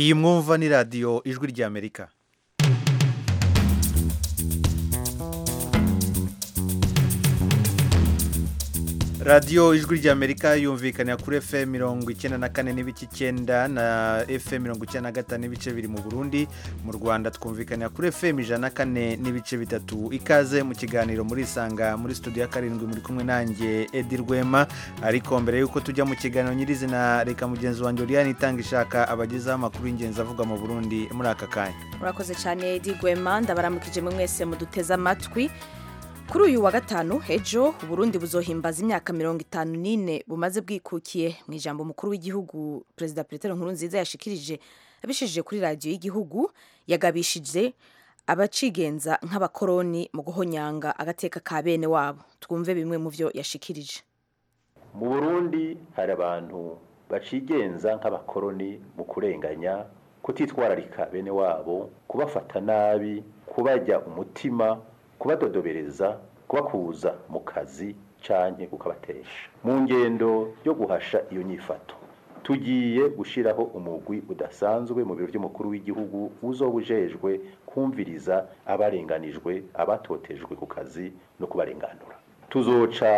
iyi mwumva ni radiyo ijwi ry'amerika radiyo ijwi ry'amerika yumvikanira kuri efe mirongo icyenda na kane n'ibice icyenda na efe mirongo icyenda na gatanu n'ibice biri mu burundi mu rwanda twumvikanira kuri efe ijana na kane n'ibice bitatu ikaze mu kiganiro muri isanga muri studio ya karindwi muri kumwe nanjye edi rwema ariko mbere y'uko tujya mu kiganiro nyirizina reka mugenzi wanjye uriyani itanga ishaka abagezaho amakuru y'ingenzi avugwa mu burundi muri aka kanya murakoze cyane edi rwema ndabaramukije mwe mwese muduteze amatwi kuri uyu wa gatanu ejo uburundi buzohimbaza imyaka mirongo itanu n'ine bumaze bwikukiye mu ijambo umukuru w'igihugu perezida petero nkurunziza yashikirije abishije kuri radiyo y'igihugu yagabishije abacigenza nk'abakoroni mu guhonyanga agateka ka bene wabo twumve bimwe mu byo yashikirije mu burundi hari abantu bacigenza nk'abakoroni mu kurenganya kutitwararika bene wabo kubafata nabi kubajya umutima kubadodobereza kubakuza mu kazi canke kukabatesha mu ngendo yo guhasha iyo nyifato tugiye gushiraho umugwi udasanzwe mu biro by'umukuru w'igihugu uzobujejwe kumviriza abarenganijwe abatotejwe ku kazi no kubarenganura tuzoca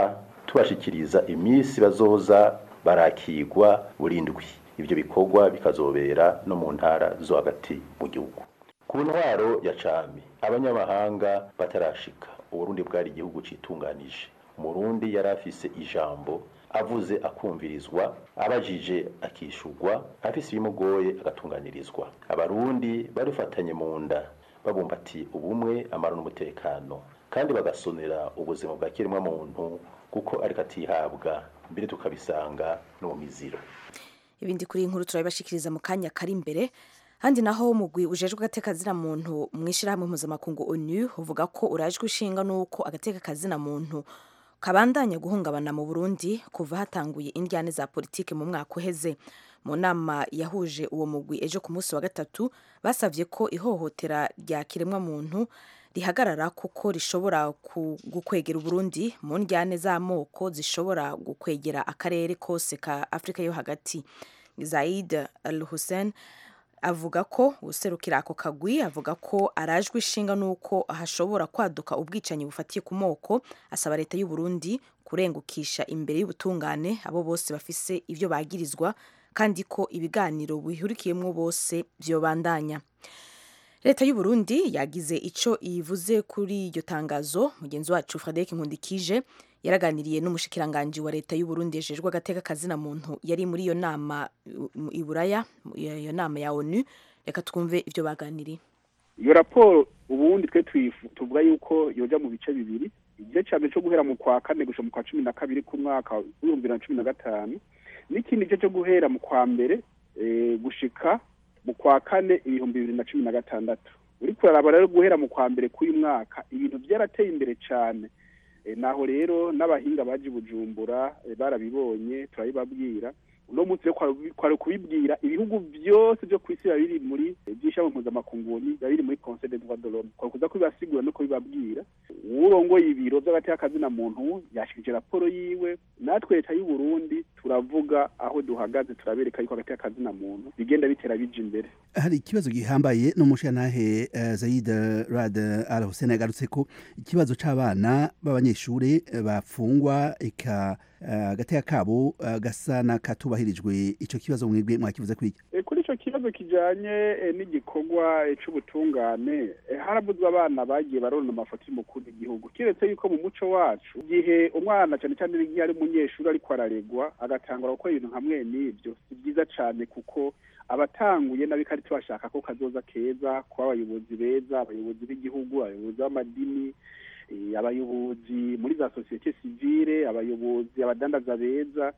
tubashikiriza imisi bazoza barakigwa burindwi ibyo bikorwa bikazobera no mu ntara zo hagati mu gihugu ku ntwaro ya cami abanyamahanga batarashika uburundi bwari igihugu citunganije umurundi yari afise ijambo avuze akumvirizwa abajije akishurwa afise ibimugoye agatunganirizwa abarundi barifatanye mu nda babumbatiye ubumwe amara n'umutekano kandi bagasonera ubuzima bwa kiremwa muntu kuko ariko atihabwa mbere tukabisanga no mu miziro ibindi kuri iyi nkuru turabibashikiriza mu kanya kari imbere handi naho umugwi ujejwe agateka zina muntu mwishyirahamwe mpuzamakungu onu uvuga ko urajwe ishinga n'uko agateka kazina muntu kabandanya guhungabana mu burundi kuva hatanguye indyane za politike mu mwaka uheze mu nama yahuje uwo mugwi ejo ku munsi wa gatatu basabye ko ihohotera rya kiremwamuntu rihagarara kuko rishobora gukwegera uburundi mu njyane z'amoko zishobora gukwegera akarere kose ka afurika yo hagati zaid al hussein avuga ko guserukira ako kagwi avuga ko arajwe ishinga n'uko hashobora kwaduka ubwicanyi bufatiye ku moko asaba leta y'u Burundi kurengukisha imbere y'ubutungane abo bose bafise ibyo bagirizwa kandi ko ibiganiro bihurikiyemo bose byobandanya leta y'u Burundi yagize icyo ivuze kuri iryo tangazo mugenzi wacu Frederic Nkundikije yaraganiriye n'umushikiranganji wa leta y'u Burundi yejejwe agateka kazina muntu yari muri iyo nama i Buraya iyo nama ya ONU reka twumve ivyo baganiriye iyo raporo ubundi twe tuvuga yuko yoja mu bice bibiri igice ca mbere cyo guhera mu kwa kane gushika mu kwa cumi na kabiri k'umwaka w'ibihumbi bibiri na cumi na gatanu n'ikindi gice cyo guhera mu kwa mbere gushika mu kwa kane ibihumbi bibiri na cumi na gatandatu uriko uraraba rero guhera mu kwa mbere k'uyu mwaka ibintu vyarateye imbere cane naho rero n'abahinga baje bujumbura barabibonye turabibabwira uno munsi kwari kubibwira ibihugu byose byo ku isi biba biri muri by'ishami mpuzamakungu biba biri muri conseil de droit de l'homme kwari kuza kubibasigura no kubibabwira uwurongoye ibiro by'agateka muntu yashikije raporo yiwe natwe leta y'u Burundi turavuga aho duhagaze turabereka yuko agateka muntu bigenda bitera bija imbere hari ikibazo gihambaye n'umushantahe Zaid Rad Al Hussein yagarutse ko ikibazo c'abana b'abanyeshuri bafungwa eka agateka kabo gasa n'akatubahirijwe icyo kibazo mwebwe mwakivuze kuri iki kuri icyo kibazo kijyanye n'igikorwa cy'ubutungane haravuzwe abana bagiye barona amafoto y'umukuru w'igihugu keretse yuko mu muco wacu igihe umwana cyane cyane iyo ari umunyeshuri ariko araregwa agatangura gukora ibintu nka mwene ibyo si byiza cyane kuko abatanguye n'abikari tubashaka ko kazoza keza kuba abayobozi beza abayobozi b'igihugu abayobozi b'amadini abayobozi muri za sosiyete sivile abayobozi abadandaza beza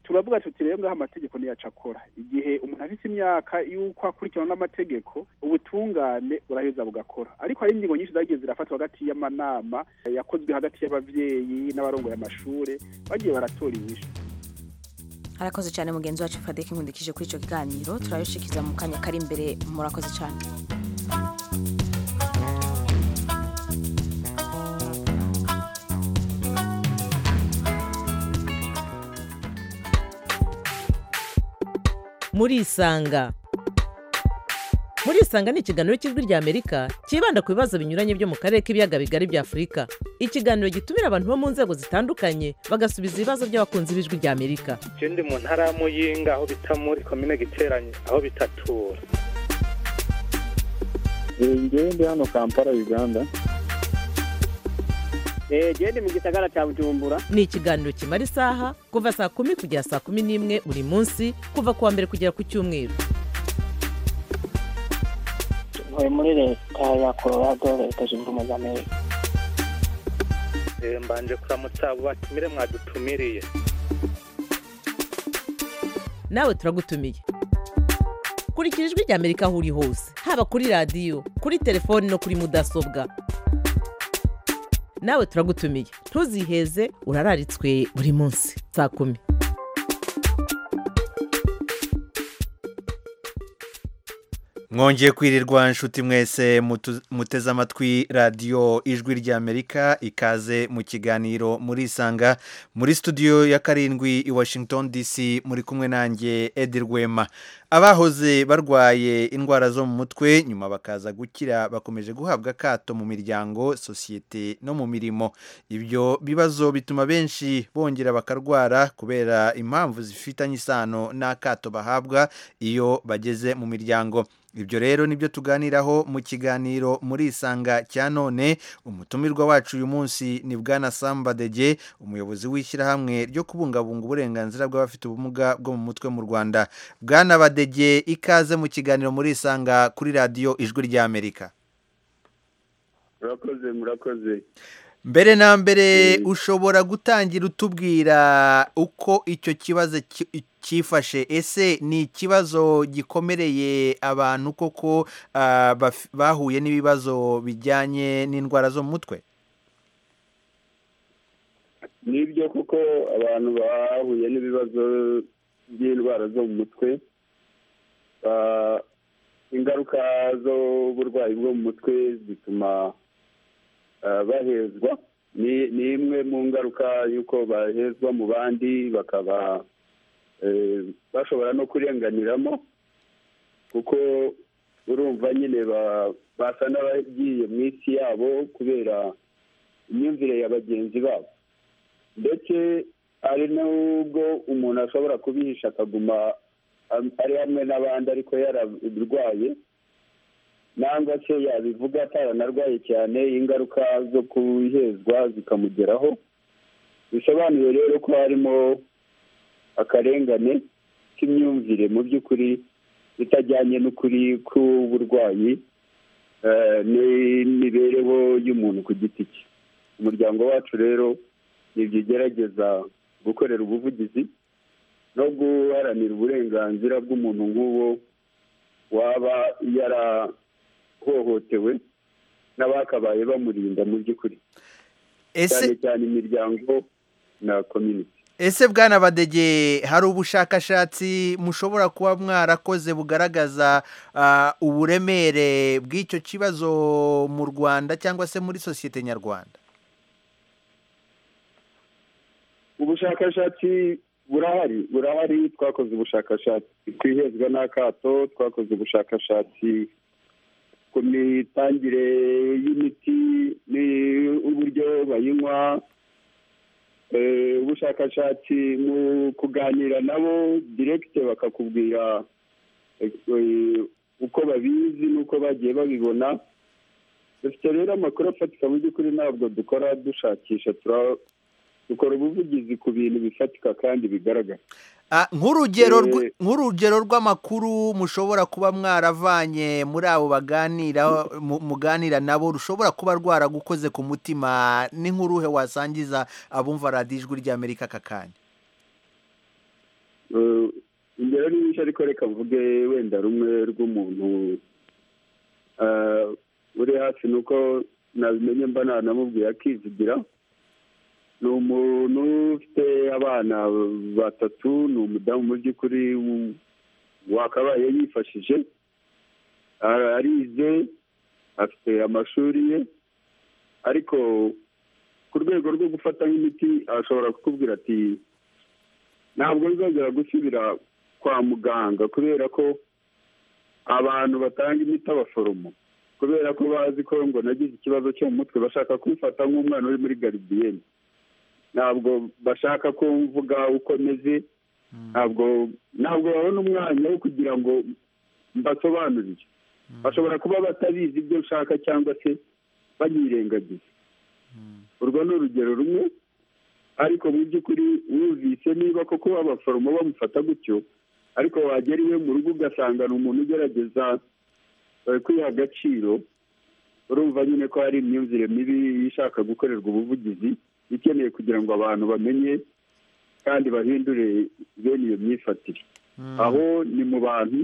turavuga tuti rero ngaho amategeko niyo acakora igihe umuntu afite imyaka y'uko akurikirana n'amategeko ubutungane buraheza bugakora ariko hari ingingo nyinshi zagiye zirafatwa hagati y'amanama yakozwe hagati y'abavyeyi n'abarongoye amashure bagiye baratora inyishu harakoze cyane mugenzi wacu fadeke nkundikije kuri ico kiganiro turabishikiza mu kanya kari imbere murakoze cyane murisanga murisanga ni ikiganiro cy'ijwi ry'amerika cyibanda ku bibazo binyuranye byo mu karere k'ibiyaga bigari bya afurika ikiganiro gitumira abantu bo mu nzego zitandukanye bagasubiza ibibazo by'abakunzi b'ijwi ry'amerika icyo ndi mu ntara ya muyinga aho bita muri komine giteranye aho bitatura ndi hano kampala uganda genda mu gisagara cya bujumbura ni ikiganiro kimara isaha kuva saa kumi kugera saa kumi n'imwe buri munsi kuva ku wa mbere kugera ku cyumweru tuvuye muri leta ya colorado leta zunze ubumwe za amerika mbanje kuramutsa abo batumire mwadutumiriye nawe turagutumiye kurikira ijwi ry'amerika aho uri hose haba kuri radiyo kuri telefoni no kuri mudasobwa nawe turagutumiye ntuziheze urararitswe buri munsi saa kumi mwongeye kwirirwa inshuti mwese muteze amatwi radiyo ijwi ry'amerika ikaze mu kiganiro murisanga muri studio ya karindwi i washington dc muri kumwe nanjye edi rwema abahoze barwaye indwara zo mu mutwe nyuma bakaza gukira bakomeje guhabwa akato mu miryango sosiyete no mu mirimo ibyo bibazo bituma benshi bongera bakarwara kubera impamvu zifitanye isano n'akato bahabwa iyo bageze mu miryango ibyo rero nibyo tuganiraho mu kiganiro murisanga cya none umutumirwa wacu uyu munsi ni bwana sambadege umuyobozi w'ishyirahamwe ryo kubungabunga uburenganzira bw'abafite ubumuga bwo mu mutwe mu rwanda bwana badege ikaze mu kiganiro murisanga kuri radiyo ijwi ry'amerika murakoze murakoze mbere na mbere ushobora gutangira utubwira uko icyo kibazo cyifashe ese ni ikibazo gikomereye abantu koko bahuye n'ibibazo bijyanye n'indwara zo mu mutwe nibyo kuko abantu bahuye n'ibibazo by'indwara zo mu mutwe ingaruka z'uburwayi bwo mu mutwe zituma bahezwa ni imwe mu ngaruka y'uko bahezwa mu bandi bakaba bashobora no kurenganiramo kuko urumva nyine basa n'abagiye mu isi yabo kubera imyumvire ya bagenzi babo ndetse hari n'ubwo umuntu ashobora kubihisha akaguma ari hamwe n'abandi ariko yararwaye nangwa se yabivuga ataranarwaye cyane ingaruka zo kuhezwa zikamugeraho bisobanuye rero ko harimo akarengane k'imyumvire mu by'ukuri itajyanye n'ukuri k'uburwayi n'imibereho y'umuntu ku giti cye umuryango wacu rero nibyo ugerageza gukorera ubuvugizi no guharanira uburenganzira bw'umuntu nk'uwo waba yarahohotewe n'abakabaye bamurinda mu by'ukuri cyane cyane imiryango na komyuniti ese bwana badege hari ubushakashatsi mushobora kuba mwarakoze bugaragaza uburemere bw'icyo kibazo mu rwanda cyangwa se muri sosiyete nyarwanda ubushakashatsi burahari burahari twakoze ubushakashatsi ku ihezwa n'akato twakoze ubushakashatsi ku mitangire y'imiti n'uburyo bayinywa ubushakashatsi mu kuganira nabo direkite bakakubwira uko babizi n'uko bagiye babibona dufite rero amakuru afatika mu by'ukuri ntabwo dukora dushakisha dukora ubuvugizi ku bintu bifatika kandi bigaragara nk'urugero rw'amakuru mushobora kuba mwaravanye muri abo baganira muganira nabo rushobora kuba rwaragukoze ku mutima ni nk'uruhe wasangiza abumva radiyo ijwi ry'amerika aka kanya ingero nyinshi ariko reka mvuge wenda rumwe rw'umuntu uri hafi ni uko nabimenye mba nanamubwiye akizigira ni umuntu ufite abana batatu ni umudamu mu by'ukuri wakabaye yifashije arize afite amashuri ye ariko ku rwego rwo gufata nk'imiti ashobora kukubwira ati ntabwo nzongera gusubira kwa muganga kubera ko abantu batanga imiti abaforomo kubera ko bazi ko ngo nagize ikibazo cyo mu mutwe bashaka kumfata nk'umwana uri muri garidiyeni ntabwo bashaka ko mvuga uko meze ntabwo ntabwo babona umwanya wo kugira ngo mbasobanurire bashobora kuba batabizi ibyo nshaka cyangwa se banyirengagiza urwo ni urugero rumwe ariko mu by'ukuri wumvise niba koko abaforomo bamufata gutyo ariko wagera iwe mu rugo ugasanga ni umuntu ugerageza eh, kwiha agaciro urumva nyine ko hari imyumvire mibi ishaka gukorerwa ubuvugizi ikeneye kugira ngo abantu bamenye kandi bahindure bene iyo myifatire aho ni mu bantu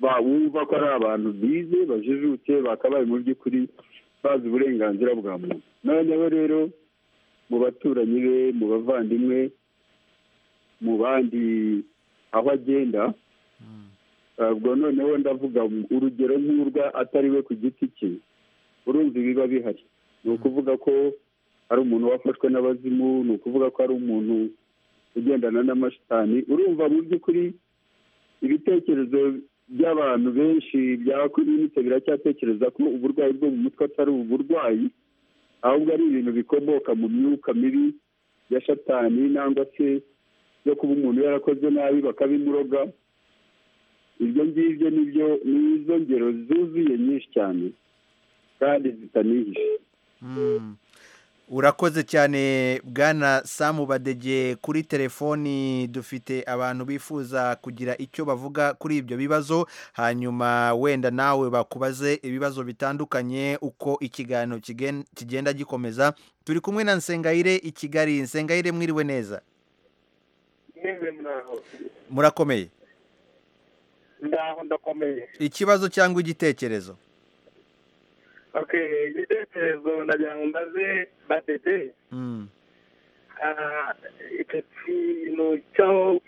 bawumva ko ari abantu bize bajijutse bakabaye mu by'ukuri bazi uburenganzira bwa muntu noneho rero mu baturanyi be mu bavandimwe mu bandi aho agenda ubwo noneho ndavuga urugero nk'urwa atari we ku giti cye urumva ibiba bihari ni ukuvuga ko ari umuntu wafashwe n'abazimu ni ukuvuga ko ari umuntu ugendana n'amashitani urumva mu by'ukuri ibitekerezo by'abantu benshi byakominitse biracyatekereza ko uburwayi bwo mu mutwe atari uburwayi ahubwo ari ibintu bikomoka mu myuka mibi ya shatani nangwa se yo kuba umuntu yarakoze nabi bakabimuroga ibyo ngibyo nibyo ni izo ngero zuzuye nyinshi cyane kandi zitanihishe urakoze cyane bwana samu badege kuri telefoni dufite abantu bifuza kugira icyo bavuga kuri ibyo bibazo hanyuma wenda nawe bakubaze ibibazo bitandukanye uko ikiganiro kigen- kigenda gikomeza turi kumwe na nsengayire i kigali nsengayire mwiriwe neza mwese mwaho murakomeye ndaho ndakomeye ikibazo cyangwa igitekerezo okay igitekerezo ndagira ngo mbaze badede Mm. ah, icyo kintu cyo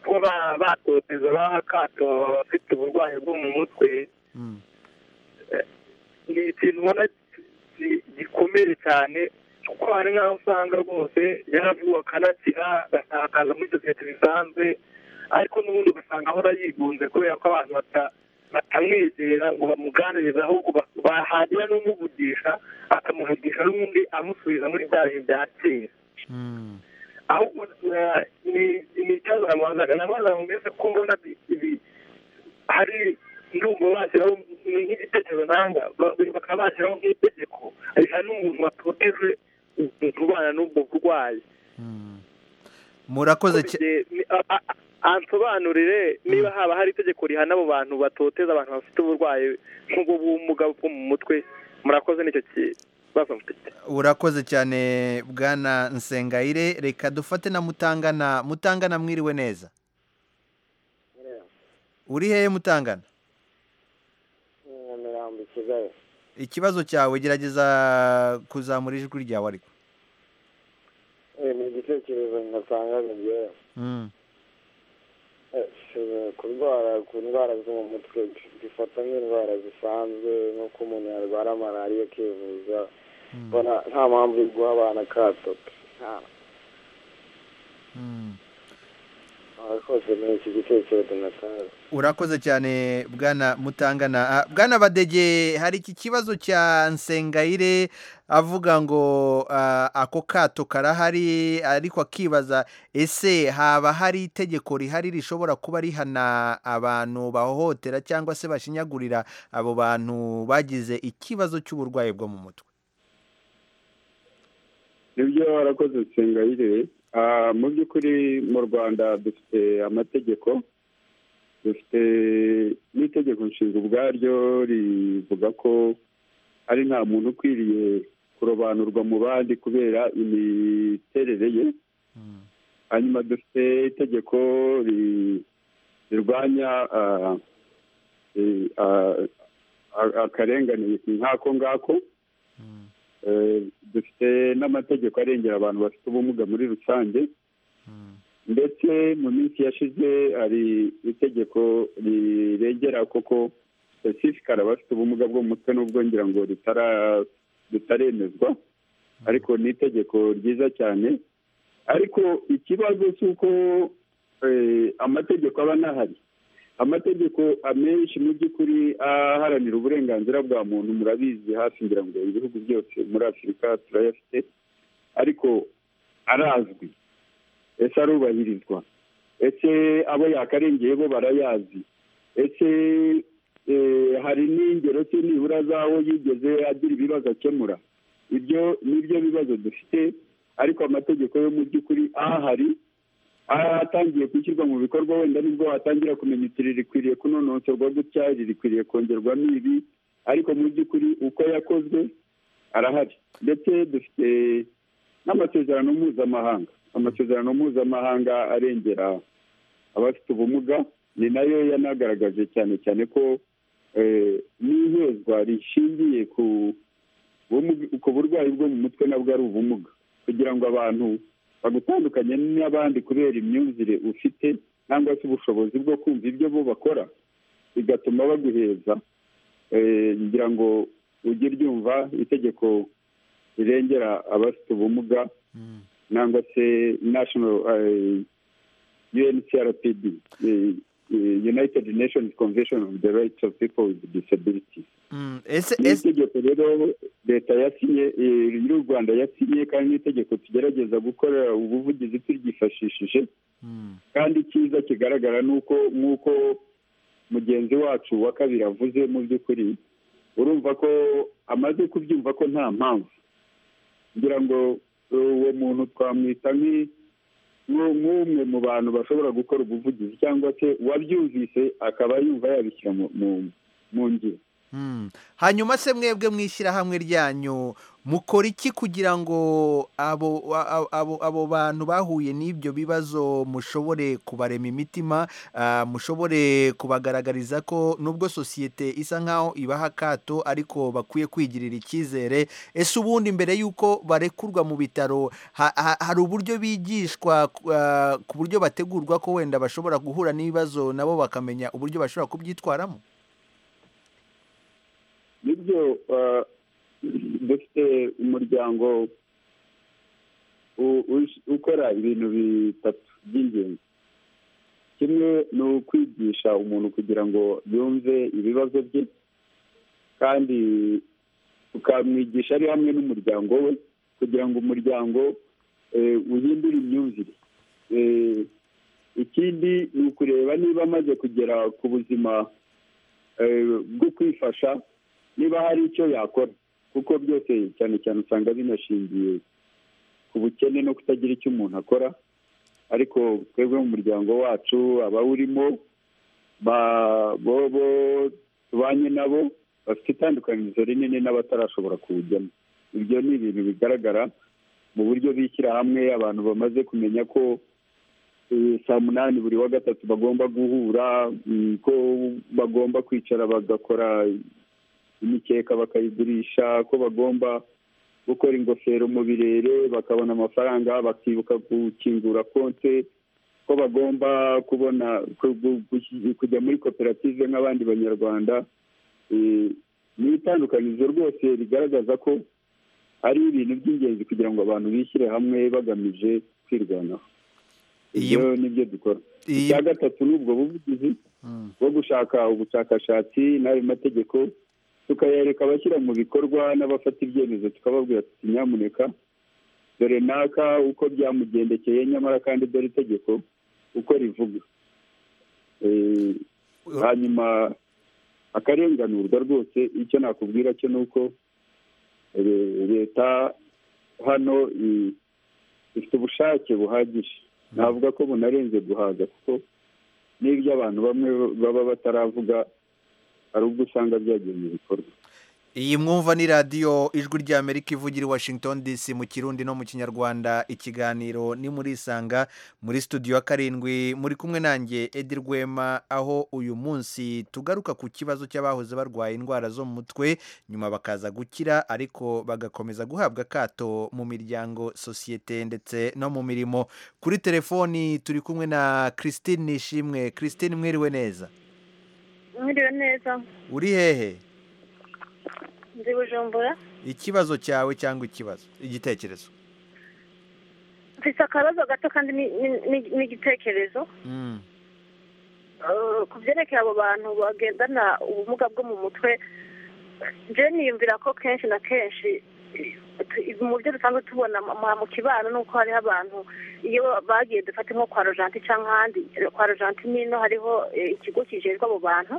kuba batoteza ba kato abafite uburwayi bwo mu mutwe Mm. ni ikintu ubona gi- gikomeye cyane kuko hari nk'aho usanga rwose yaravuwe akanakira agasakaza muri sosiyete bisanzwe ariko n'ubundi ugasanga ahora yigunze kubera ko abantu bata- batamwegera ngo bamuganirize ahubwo ba- bahagira n'umuvugisha akamuvugisha n'ubundi amusubiza muri bya bihe bya kera Mm. ahubwo eh, ni- ni ikibazo namubazaga namubazaga ngo mbese ko mbona bi- ibi hari ndumva bashyiraho ni nk'igitekerezo nanga ba- bakaba bashyiraho nk'itegeko riha n'umuntu waproteje ubana n'ubwo burwayi murakoze cyane Igihe- ni- a- a- ansobanurire niba haba hari itegeko rihana abo bantu batoteza abantu bafite uburwayi nk'ubwo bumuga bwo mu mutwe murakoze nicyo kibazo mfite urakoze cyane bwana nsengayire reka dufate na mutangana mutangana mwiriwe neza uri hehe mutangana mirambo kigali ikibazo cyawe gerageza kuzamura ijwi ryawe ariko ni igitekerezo ntatangaza njyewe Mm. Eh, kurwara ku ndwara zo mu mutwe bifata nk'indwara zisanzwe nk'uko umuntu yarwara malariya akivuza mbona nta mpamvu yo guha abana akato nta Mm. murakoze ni iki gitekerezo ntatangaza urakoze cyane bwana mutangana Ah, bwana badege hari iki kibazo cya nsengayire avuga ngo ah, ako kato karahari ariko akibaza ese haba hari itegeko rihari rishobora kuba rihana abantu bahohotera cyangwa se bashinyagurira abo bantu bagize ikibazo cy'uburwayi bwo mu mutwe nibyo warakoze nsengayire Ah, mu by'ukuri mu rwanda dufite amategeko dufite n'itegeko nshinga ubwaryo rivuga ko ari nta muntu ukwiriye kurobanurwa mu bandi kubera imiterere ye hanyuma dufite itegeko ri- rirwanya ah, eh, ah, a- akarengane nk'ako ngako Eh, dufite n'amategeko arengera abantu bafite ubumuga muri rusange ndetse mu minsi yashize hari itegeko rirengera koko specifically abafite ubumuga bwo mu mutwe n'ubwo ngira ngo ritara- ritaremezwa ariko ni itegeko ryiza cyane ariko ikibazo cy'uko eh, amategeko aba anahari amategeko amenshi mu by'ukuri aharanira uburenganzira bwa muntu murabizi hafi ngira ngo ibihugu byose muri afurika turayafite ariko arazwi ese arubahirizwa ese abo yakarengeye bo barayazi ese eh, hari n'ingero se nibura z'aho yigeze agira ibibazo akemura ibyo nibyo bibazo dufite ariko amategeko yo mu by'ukuri ahari atangiye gushyirwa mu bikorwa wenda nibwo watangira kumenya iti ririkwiriye kunonosorwa gutya ririkwiriye kongerwamo ibi ariko mu by'ukuri uko yakozwe arahari ndetse dufite n'amasezerano mpuzamahanga amasezerano mpuzamahanga arengera abafite ubumuga ni nayo yanagaragaje cyane cyane ko eh, n'ihezwa rishingiye ku bumu- ku burwayi bwo mu mutwe nabwo ari ubumuga kugira ngo abantu bagutandukanye n'abandi kubera imyumvire ufite cyangwa se ubushobozi bwo kumva ibyo bo bakora bigatuma baguheza Eh, ngira ngo ujye ryumva itegeko rirengera abafite ubumuga nangwa se national eh, UNCRPD eh, eh, United Nations Convention on the Rights of People with Disabilities Mm, ese ni ese itegeko rero leta yasinye eh, y'u rwanda yasinye kandi ni itegeko tugerageza gukora ubuvugizi turyifashishije Mm, kandi icyiza kigaragara ni uko nk'uko mugenzi wacu wa kabiri avuze mu by'ukuri urumva ko amaze kubyumva ko nta mpamvu ngira ngo uwo muntu twamwita nk'i- nk'u- nk'umwe mu bantu bashobora gukora ubuvugizi cyangwa se uwabyumvise akaba yumva yabishyira mu- mu- mu ngiro mm. hanyuma se mwebwe mwishyirahamwe ryanyu mukora iki kugira ngo abo a- abo abo bantu bahuye n'ibyo bibazo mushobore kubarema imitima ah, mushobore kubagaragariza ko nubwo sosiyete isa nk'aho ibaha akato ariko bakwiye kwigirira icyizere ese ubundi mbere y'uko barekurwa mu bitaro ha- ha- hari uburyo bigishwa ah, ku buryo bategurwa ko wenda bashobora guhura n'ibibazo nabo bakamenya uburyo bashobora kubyitwaramo nibyo ah, dufite umuryango u- u- ukora ibintu bitatu by'ingenzi kimwe ni ukwigisha umuntu kugira ngo yumve ibibazo bye kandi tukamwigisha ari hamwe n'umuryango we kugira ngo umuryango eh, uhindure imyumvire Eh, ikindi ni ukureba niba amaze kugera ku buzima eh, bwo kwifasha niba hari icyo yakora kuko byose cyane cyane usanga binashingiye ku bukene no kutagira icyo umuntu akora ariko twebwe mu muryango wacu abawurimo ba- bo bo tubanye nabo bafite itandukanyirizo rinini n'abatarashobora kuwujyamo ibyo ni ibintu bigaragara mu buryo bishyira hamwe abantu bamaze kumenya ko eh, saa munani buri wa gatatu bagomba guhura mm, ko bagomba kwicara bagakora imikeka bakayigurisha ko bagomba gukora ingofero mu birere bakabona amafaranga bakibuka gukingura konte ko bagomba kubona ku- ku- ku- kujya muri koperative nk'abandi banyarwanda Eh, ni itandukanyirizo rwose rigaragaza ko ari ibintu by'ingenzi kugira ngo abantu bishyire hamwe bagamije kwirwanaho Iyi- ibyo ni byo dukora Iyi- icya gatatu ni ubwo buvugizi Mm. bwo gushaka ubushakashatsi n'ayo mategeko tukayereka abashyira mu bikorwa n'abafata ibyemezo tukababwira tuti nyamuneka dore naka uko byamugendekeye nyamara kandi dore itegeko uko rivuga Eh, hanyuma akarenganurwa rwose icyo nakubwira cyo ni uko eh, leta hano i- ifite ubushake buhagije navuga ko bunarenze guhaza kuko n'ibyo abantu bamwe baba bataravuga hari ubwo usanga byagiye mu bikorwa iyi mwumva ni radiyo ijwi ry'amerika ivugira i washington dc mu kirundi no mu kinyarwanda ikiganiro ni muri isanga muri studio ya karindwi muri kumwe nanjye edi rwema aho uyu munsi tugaruka ku kibazo cy'abahoze barwaye indwara zo mu mutwe nyuma bakaza gukira ariko bagakomeza guhabwa akato mu miryango sosiyete ndetse no mu mirimo kuri telefoni turi kumwe na christine nishimwe christine mwiriwe neza mwiriwe neza uri hehe ndi bujumbura ikibazo cyawe cyangwa ikibazo igitekerezo mfite akabazo gato kandi ni- ni- ni- n'igitekerezo Mm. Eh, ku byerekeye abo bantu bagendana ubumuga bwo mu mutwe njyewe niyumvira ko kenshi na kenshi eh, mu byo dusanzwe tubona mu- mu- mu kibano ni uko hariho abantu iyo bagiye dufate nko kwa rojanti cyangwa ahandi Eh, kwa rojanti nino hariho eh, ikigo kijejwe abo bantu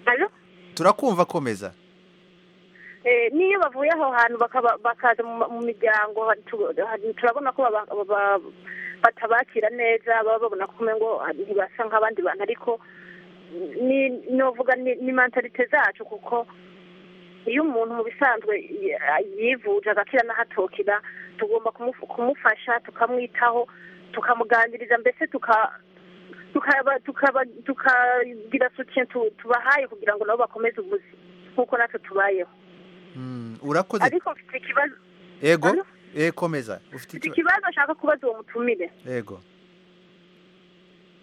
Allo? turakumva komeza Eh, n'iyo bavuye aho hantu bakaba- bakaza mu ma- mu miryango hari tu- hari- turabona ko baba- baba- batabakira neza baba babona ko umengo ntibasa nk'abandi bantu ariko ni- novuga ni ni mentalite zacu kuko iyo umuntu mu bisanzwe yi- yivuje agakira n'ahatokira tugomba kumufu- kumufasha tukamwitaho tukamuganiriza mbese tuka tukaba tukaba tukagira soutien tu- tubahaye kugira ngo nabo bakomeze ubuzima nk'uko natwe tubayeho Mm, urakoze ariko mfite ikibazo ego eh komeza ufite mfite ikiba- ikibazo ashaka kubaza uwo mutumire ego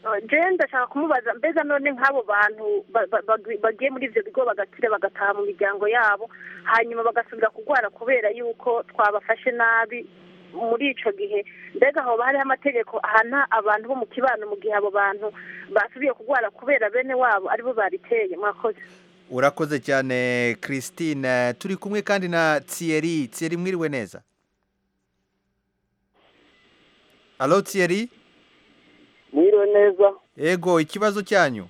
Uh, jewe ndashaka kumubaza mbega none nk'abo bantu ba- ba- ba- bagiye muri ibyo bigo bagakira bagataha mu miryango yabo hanyuma bagasubira kurwara kubera yuko twabafashe nabi muri ico gihe mbega hoba hariho amategeko ahana abantu bo mu kibano mu gihe abo bantu basubiye kurwara kubera bene wabo aribo bariteye mwakoze urakoze cyane christine turi kumwe kandi na thierry thierry mwiriwe neza alo thierry mwiriwe neza ego ikibazo cyanyu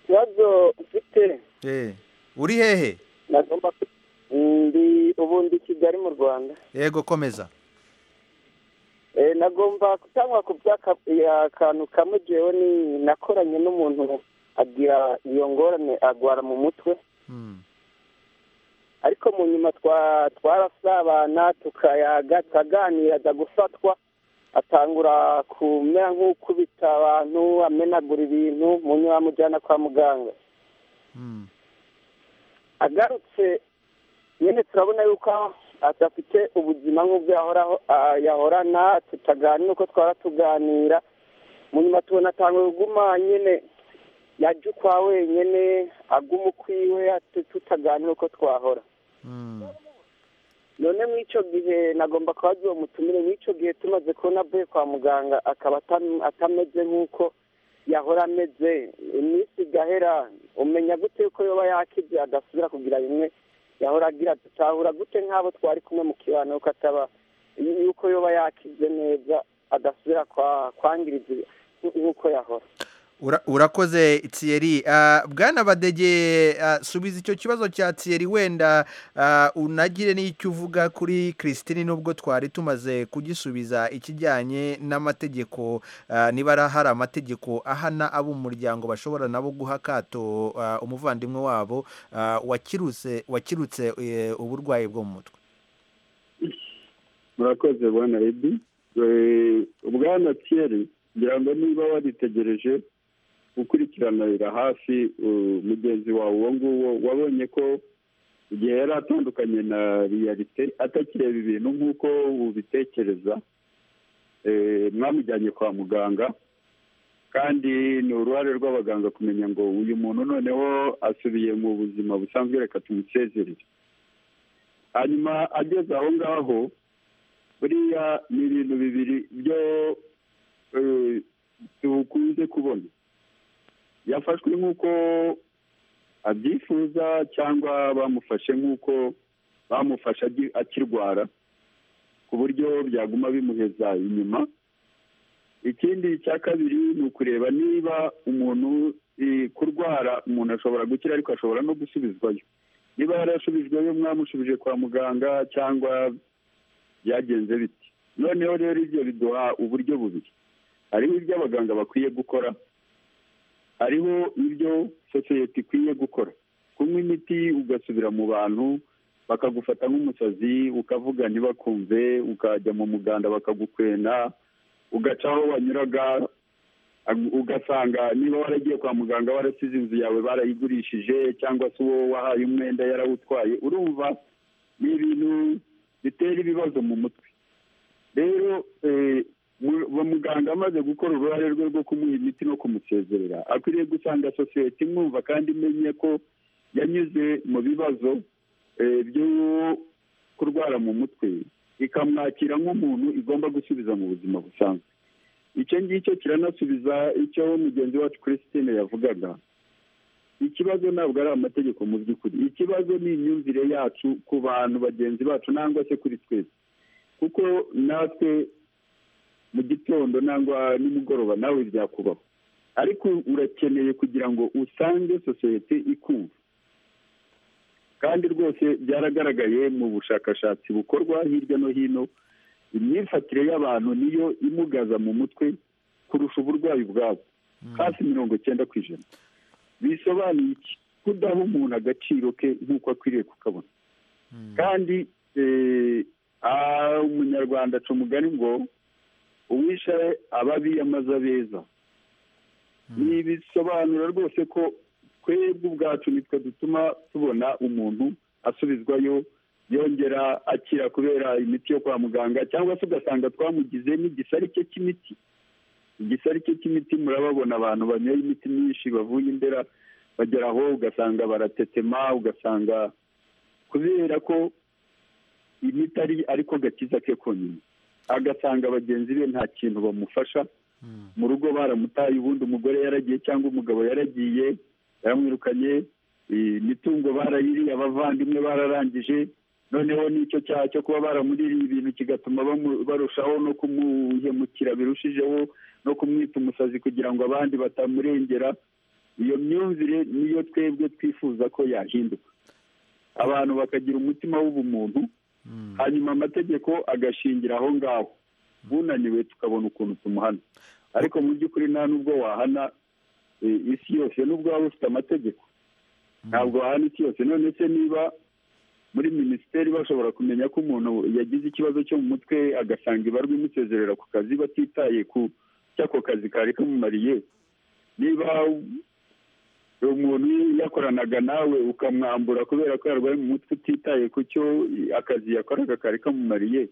ikibazo mfite eh uri hehe nagomba ku- ndi ubundi kigali mu rwanda ego komeza Eh, nagomba kutangwa ku by'akantu kamwe jewe ni nakoranye n'umuntu agira iyo ngorane agwara mu mutwe ariko mu nyuma twa- twarasabana tukayaga tukaganira aza gufatwa atangura kumera nk'ukubita abantu amenagura ibintu mu nyuma bamujyana kwa muganga agarutse nyine turabona yuko adafite ubuzima nk'ubwo yahoraho ah, yahorana tutaganira uko twara tuganira mu nyuma tubona atangura kuguma nyine yajya ukwa wenyine aguma ukwiwe tut- tutaganira uko twahora none muri icyo gihe nagomba kubaza uwo mutumire muri icyo gihe tumaze kubona avuye kwa muganga akaba atam- atameze nk'uko yahora ameze iminsi igahera umenya gute yuko yoba yakize agasubira kugira bimwe yahora agira dutahura gute nk'abo twari kumwe mu kibano yuko ataba yuko yoba yakize neza agasubira kwa- kwangiriza nk'uko yahora Ura- urakoze thierry Ah, bwana badege ah, subiza icyo kibazo cya thierry wenda ah, unagire n'icyo uvuga kuri christine nubwo twari tumaze kugisubiza ikijyanye n'amategeko ah, niba ari- hari amategeko ahana abo mu muryango bashobora nabo guha akato ah, umuvandimwe wabo ah, wakirutse wakirutse eh, uburwayi bwo mu mutwe murakoze bwana ebi Eh, bwana kiyeri ngira ngo niba waritegereje gukurikiranira hafi uh, mugenzi wawe uwo nguwo wabonye ko igihe yari atandukanye na riyalite atakireba ibintu nk'uko ubitekereza Eh, mwamujyanye kwa muganga kandi ni uruhare rw'abaganga kumenya ngo uyu muntu noneho asubiye mu buzima busanzwe reka tumusezerere hanyuma ageze aho ngaho buriya ni ibintu bibiri byo eh, dukunze kubona yafashwe nk'uko abyifuza cyangwa bamufashe nk'uko bamufashe agi- akirwara ku buryo byaguma bimuheza inyuma ikindi cya kabiri ni ukureba niba umuntu eh, kurwara umuntu ashobora gukira ariko ashobora no gusubizwayo niba yarasubijweyo mwamushubije kwa muganga cyangwa byagenze bite noneho rero ibyo biduha uburyo bubiri hariho ibyo abaganga bakwiye gukora hariho ibyo sosiyete ikwiye gukora kunywa imiti ugasubira mu bantu bakagufata nk'umusazi ukavuga ntibakumve ukajya mu muganda bakagukwena ugaca aho wanyuraga ag- ugasanga niba waragiye kwa muganga warasize inzu yawe barayigurishije cyangwa se uwo wahaye umwenda yarawutwaye urumva ni ibintu bitera ibibazo mu mutwe rero eh, mu- uwo muganga amaze gukora uruhare rwe rwo kumuha imiti no kumusezerera akwiriye gusanga sosiyete imwumva kandi imenye ko yanyuze mu bibazo eh, byo kurwara mu mutwe ikamwakira nk'umuntu igomba gusubiza mu buzima busanzwe icyo ngicyo kiranasubiza icyo mugenzi wacu christine yavugaga ikibazo ntabwo ari amategeko mu by'ukuri ikibazo ni imyumvire yacu ku bantu bagenzi bacu nangwa se kuri twese kuko natwe mu gitondo nangwa nimugoroba nawe byakubaho ariko urakeneye kugira ngo usange sosiyete ikumva kandi rwose byaragaragaye mu bushakashatsi bukorwa hirya no hino imyifatire y'abantu niyo imugaza mu mutwe kurusha uburwayi bwabo hafi mirongo icyenda ku ijana bisobanuye iki kudaha umuntu agaciro ke nk'uko akwiriye kukabona kandi umunyarwanda aca umugani ngo uwishe ababiyamaze abeza ni bisobanura rwose ko twebwe ubwacu nitwe dutuma tubona umuntu asubizwayo yongera akira kubera imiti yo kwa muganga cyangwa se ugasanga twamugize n'igisari cye cy'imiti igisari cye cy'imiti murababona abantu banyoye imiti myinshi bavuye indera bagera aho ugasanga baratetema ugasanga kubera ko imiti ari ariko gakiza ke konyine agasanga bagenzi be nta kintu bamufasha mu rugo baramutaye ubundi umugore yaragiye cyangwa umugabo yaragiye yaramwirukanye imitungo barayiriye abavandimwe bararangije noneho n'icyo cyaha cyo kuba baramuririye ibintu kigatuma barushaho no kumuhemukira birushijeho no kumwita umusazi kugira ngo abandi batamurengera iyo myumvire niyo twebwe twifuza ko yahinduka abantu bakagira umutima w'ubumuntu hanyuma amategeko agashingira aho ngaho bunaniwe tukabona ukuntu tumuhana ariko mu by'ukuri nta n'ubwo wahana isi yose n'ubwo waba ufite amategeko ntabwo wahana isi yose none se niba muri minisiteri bashobora kumenya ko umuntu yagize ikibazo cyo mu mutwe agasanga ibarwa imusezerera ku kazi batitaye ku cy'ako kazi kari kamumariye niba umuntu yakoranaga nawe ukamwambura kubera ko yarwaye mu mutwe utitaye ku cyo akazi yakoraga kari kamumariye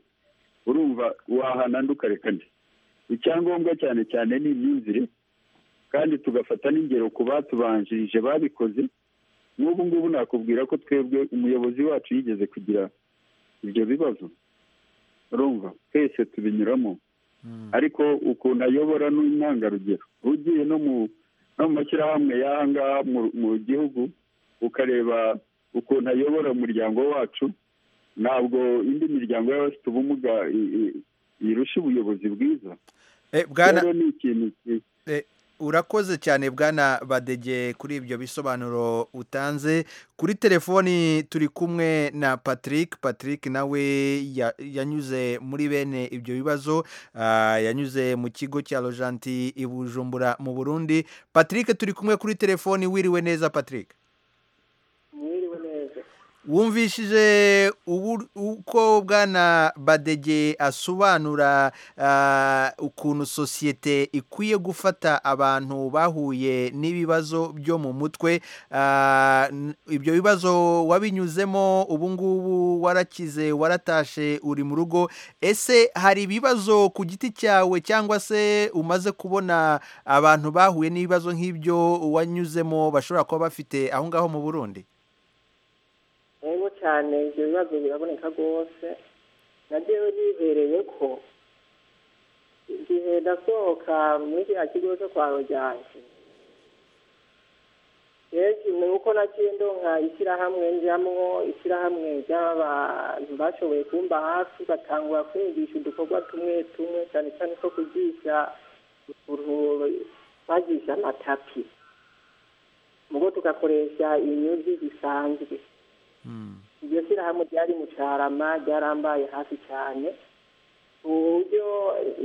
urumva wahana ndukarekane icyangombwa cyane cyane ni imyumvire kandi tugafata n'ingero ku batubanjirije babikoze n'ubu ngubu nakubwira ko twebwe umuyobozi wacu yigeze kugira ibyo bibazo urumva twese tubinyuramo ariko ukuntu ayobora ni intangarugero ugiye no mu no mu mashyirahamwe y'aha ngaha mu gihugu ukareba ukuntu ayobora umuryango wacu ntabwo indi miryango y'abafite ubumuga irusha ubuyobozi bwiza rero ni ikintu urakoze cyane bwana badege kuri ibyo bisobanuro utanze kuri telefoni turi kumwe na patrick patrick nawe yanyuze muri bene ibyo bibazo yanyuze mu kigo cya rojanti i bujumbura mu burundi patrick turi kumwe kuri telefoni wiriwe neza patrick mwiriwe neza wumvishije uko bwana badege asobanura ukuntu sosiyete ikwiye gufata abantu bahuye n'ibibazo byo mu mutwe ibyo bibazo wabinyuzemo ubu ngubu warakize waratashe uri mu rugo ese hari ibibazo ku giti cyawe cyangwa se umaze kubona abantu bahuye n'ibibazo nk'ibyo wanyuzemo bashobora kuba bafite aho ngaho mu burundi rero cyane ibyo bibazo biraboneka rwose nagewe bibereye ko igihe ndasohoka muri kiriya kigo cyo kwa rujyanye rero ni uko nagiye ndonka ishyirahamwe njyamwo ishyirahamwe ry'abantu bashoboye kumba hafi batangura kungisha udukorwa tumwe tumwe cyane cyane ko kugisha ukuntu bagisha amatapi ubwo tugakoresha inyuzi zisanzwe iryo shyirahamwe ryari mu cyarama ryarambaye hafi cyane ku buryo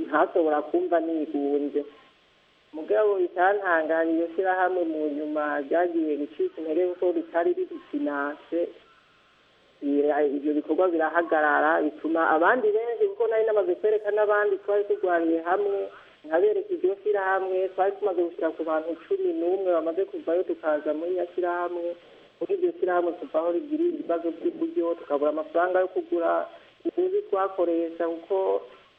ntasobora kumva nigunze mugabo bitantanganya iryo shyirahamwe mu nyuma ryagiye gucika intege kuko ritari ririfinanse ibyo bikorwa birahagarara bituma abandi benshi kuko nari namaze kwereka n'abandi twari turwaniye hamwe nkabereka iryo shyirahamwe twari tumaze gushyira ku bantu cumi n'umwe bamaze kuvayo tukaza muri nyashyirahamwe muri iryo shyirahamwe tuva aho rigira ibibazo by'uburyo tukabura amafaranga yo kugura ubuzi twakoresha kuko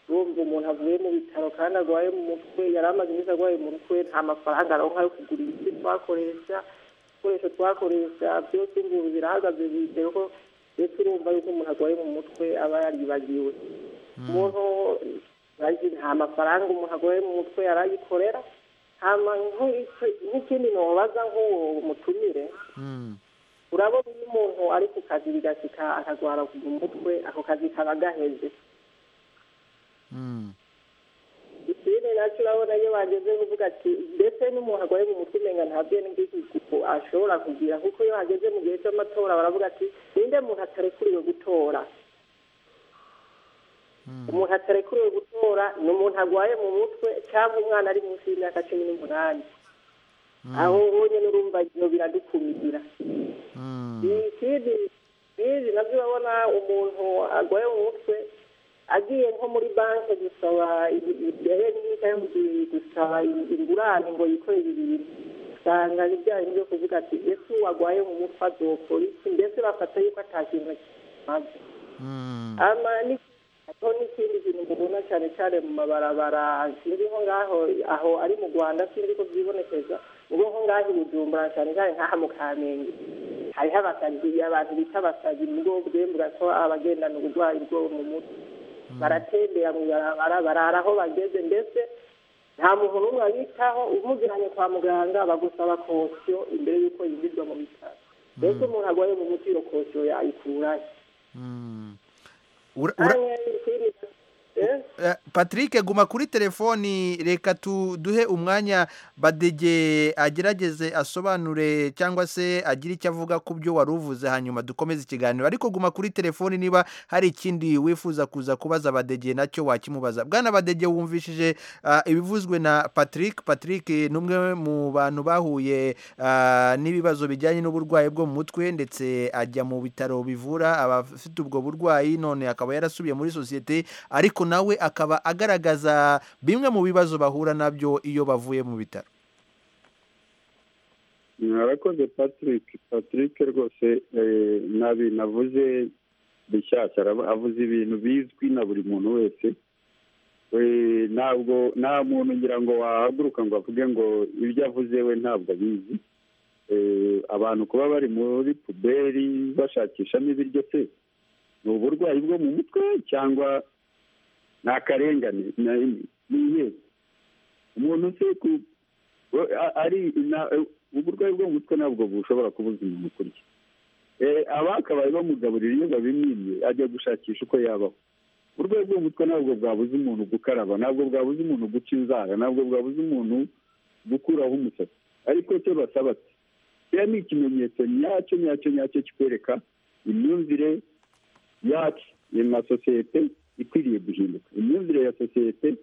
bumva umuntu avuye mu bitaro kandi arwaye mu mutwe yari amaze iminsi arwaye mu mutwe nta mafaranga aronka yo kugura imiti twakoresha ibikoresho twakoresha byose ubu birahagaze bizeye ko ndetse urumva yuko umuntu arwaye mu mutwe aba yaribagiwe umuntu bazi nta mafaranga umuntu arwaye mu mutwe yarayikorera hama nk'iki- nk'ikindi nobaza nk'uwo mutumire urabona iyo umuntu ari ku kazi bigasika akagwara mu mutwe ako kazi kaba gaheze ikindi nacyo urabona iyo bageze kuvuga ati ndetse n'umuntu arwaye mu mutwe umenga ntabyo n'igikuku ashobora kugira kuko iyo hageze mu gihe cy'amatora baravuga ati ninde muntu atarekuriwe gutora umuntu atarekuriwe gutora ni umuntu arwaye mu mutwe cyangwa umwana ari munsi y'imyaka cumi n'umunani aho ubonye n'urumva ibyo biradukumira ikindi bizi nabyo urabona umuntu arwaye mu mutwe agiye nko muri banki gusaba ibihe gusaba ingurane ngo yikorere ibintu usanga bijyanye byo kuvuga ati ese warwaye mu mutwe azokora iki mbese bafata yuko atakintu kimaze ama ni- hariho n'ikindi kintu mubona cyane cyane mu mabarabara sinzi nko ngaho aho ari mu rwanda sinzi ko byibonekeza ubwo nko ngaho i bujumbura cyane cyane nk'aha mu kamenge hariho abasazi abantu bita abasazi mu bwoko bwemera ko abagendana uburwayi bwo mu mutwe baratembera mu barabara barara aho bageze ndetse nta muntu n'umwe abitaho umujyanye kwa muganga bagusaba kosiyo imbere y'uko yinjizwa mu bitaro mbese umuntu arwaye mu mutwe iyo kosiyo yayikurahe Ura- ura- Hanyuma ikindi Eh, Patrick guma kuri telefoni reka tu- duhe umwanya badege agerageze asobanure cyangwa se agire icyo avuga ku byo wari uvuze hanyuma dukomeze ikiganiro ariko guma kuri telefoni niba hari ikindi wifuza kuza kubaza badege nacyo wakimubaza bwana badege wumvishije ah, ibivuzwe na Patrick Patrick eh, ni umwe mu bantu bahuye ah, n'ibibazo bijyanye n'uburwayi bwo mu mutwe ndetse ajya mu bitaro bivura abafite ubwo burwayi none akaba yarasubiye muri sosiyete ariko nawe akaba agaragaza bimwe mu bibazo bahura nabyo iyo bavuye mu bitaro mwarakoze patrick patrick rwose eh, nabi navuze bishyashya arab- avuze ibintu bizwi na buri muntu wese Eh, ntabwo nta muntu ngira ngo wahaguruka ngo avuge ngo ibyo avuze we ntabwo abizi Eh, abantu kuba bari muri puberi bashakishamo ibiryo se ni uburwayi bwo mu mutwe cyangwa ni akarengane ni- ni iyihe umuntu se ku- we- a- ari na- uburwayi bwo mu mutwe ntabwo bushobora kubuza umuntu kurya Eh, abakabaye bamugaburira iyo babimwimye ajya gushakisha uko yabaho uburwayi bwo mu mutwe ntabwo bwabuza umuntu gukaraba ntabwo bwabuza umuntu guca inzara ntabwo bwabuza umuntu gukuraho umusatsi ariko cyo basaba ati kiriya ni ikimenyetso nyacyo nyacyo nyacyo kikwereka imyumvire yacu na sosiyete ikwiriye guhinduka imyumvire ya sosiyete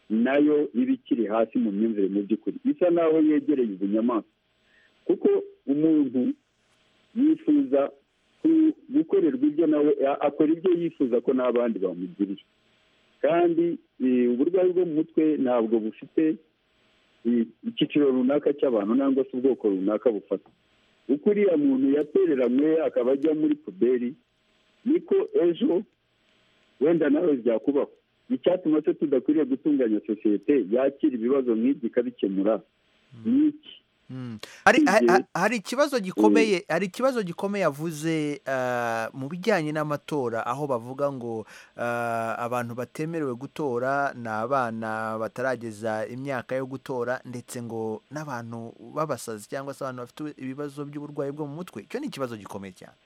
nayo iba ikiri hasi mu myumvire mu by'ukuri isa naho yegereye ubunyamaswa kuko umuntu yifuza ku- gukorerwa ibyo nawe a- akora ibyo yifuza ko n'abandi bamugirira kandi eh, uburwayi bwo mu mutwe ntabwo bufite eh, icyiciro runaka cy'abantu nangwa se ubwoko runaka bufata uko uriya muntu yatereranywe akaba ajya muri puberi niko ejo wenda nawe byakubaho icyatuma se tudakwiriye gutunganya sosiyete yakira ibibazo nk'ibyo ikabikemura ni iki hari ha- Igihe- ha- hari ikibazo gikomeye hari ikibazo gikomeye avuze ah, mu bijyanye n'amatora aho bavuga ngo ah, abantu batemerewe gutora ni abana batarageza imyaka yo gutora ndetse ngo n'abantu b'abasazi cyangwa se abantu bafite ibibazo by'uburwayi bwo mu mutwe icyo ni ikibazo gikomeye cyane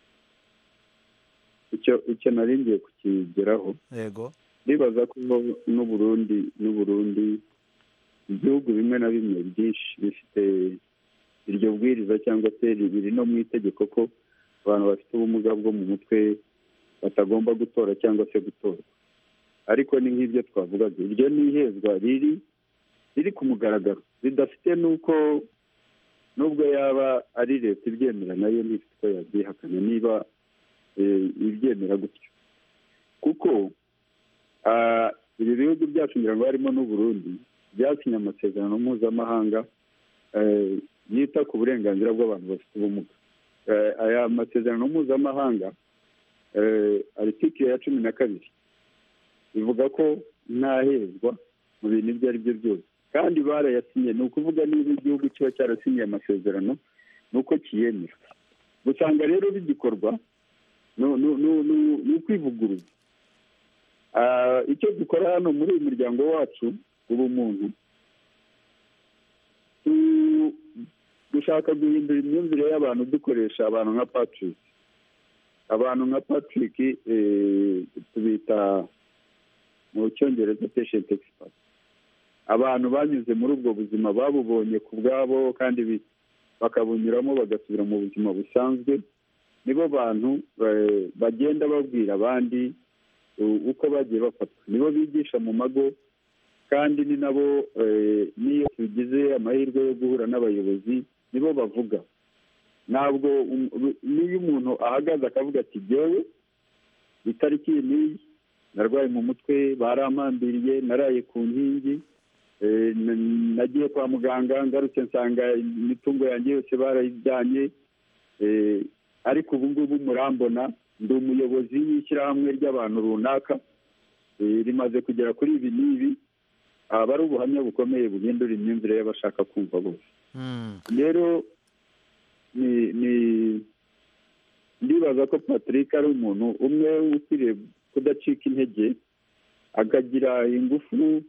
icyo icyo naringiye kukigeraho yego ndibaza ko n'u Burundi n'u Burundi ibihugu bimwe na bimwe byinshi bifite iryo bwiriza cyangwa se biri no mu itegeko ko abantu bafite ubumuga bwo mu mutwe batagomba gutora cyangwa se gutorwa ariko ni nk'ibyo twavugaga iryo ni ihezwa riri riri ku mugaragaro ridafite n'uko nubwo yaba ari leta ibyemera nayo ntifite uko yabyihakana niba eh, ibyemera gutyo kuko ah, ibi bihugu byacu ngira ngo harimo n'u Burundi byasinye amasezerano mpuzamahanga eh, yita ku burenganzira bw'abantu bafite ubumuga Eh, aya masezerano mpuzamahanga eh, aritikire ya cumi na kabiri ivuga ko ntahezwa mu bintu ibyo ari byo byose kandi barayasinye ni ukuvuga niba igihugu kiba cyarasinye amasezerano ni uko kiyemera gusanga rero bigikorwa ni ukwivuguruza icyo dukora hano muri uyu muryango wacu ubumuntu dushaka guhindura imyumvire y'abantu dukoresha abantu nka patrick abantu nka patrick tubita mu cyongereza patient expert abantu banyuze muri ubwo buzima babubonye ku bwabo kandi bakabunyuramo bagasubira mu buzima busanzwe nibo bantu bagenda babwira abandi uko bagiye bafatwa nibo bigisha mu mago kandi ni nabo n'iyo tugize amahirwe yo guhura n'abayobozi nibo bavuga ntabwo niyo umuntu ahagaze akavuga ati jyewe itariki n'iyi narwaye mu mutwe barampambiriye naraye ku nkingi nagiye kwa muganga ngarutse nsanga imitungo yanjye yose barayijyanye ariko ubu ngubu murambona ndi umuyobozi w'ishyirahamwe ry'abantu runaka rimaze kugera kuri ibi n'ibi aba ari ubuhamya bukomeye buhindura imyumvire y'abashaka kumva bose rero ndibaza ko patrick ari umuntu umwe ukwiriye kudacika intege akagira ingufu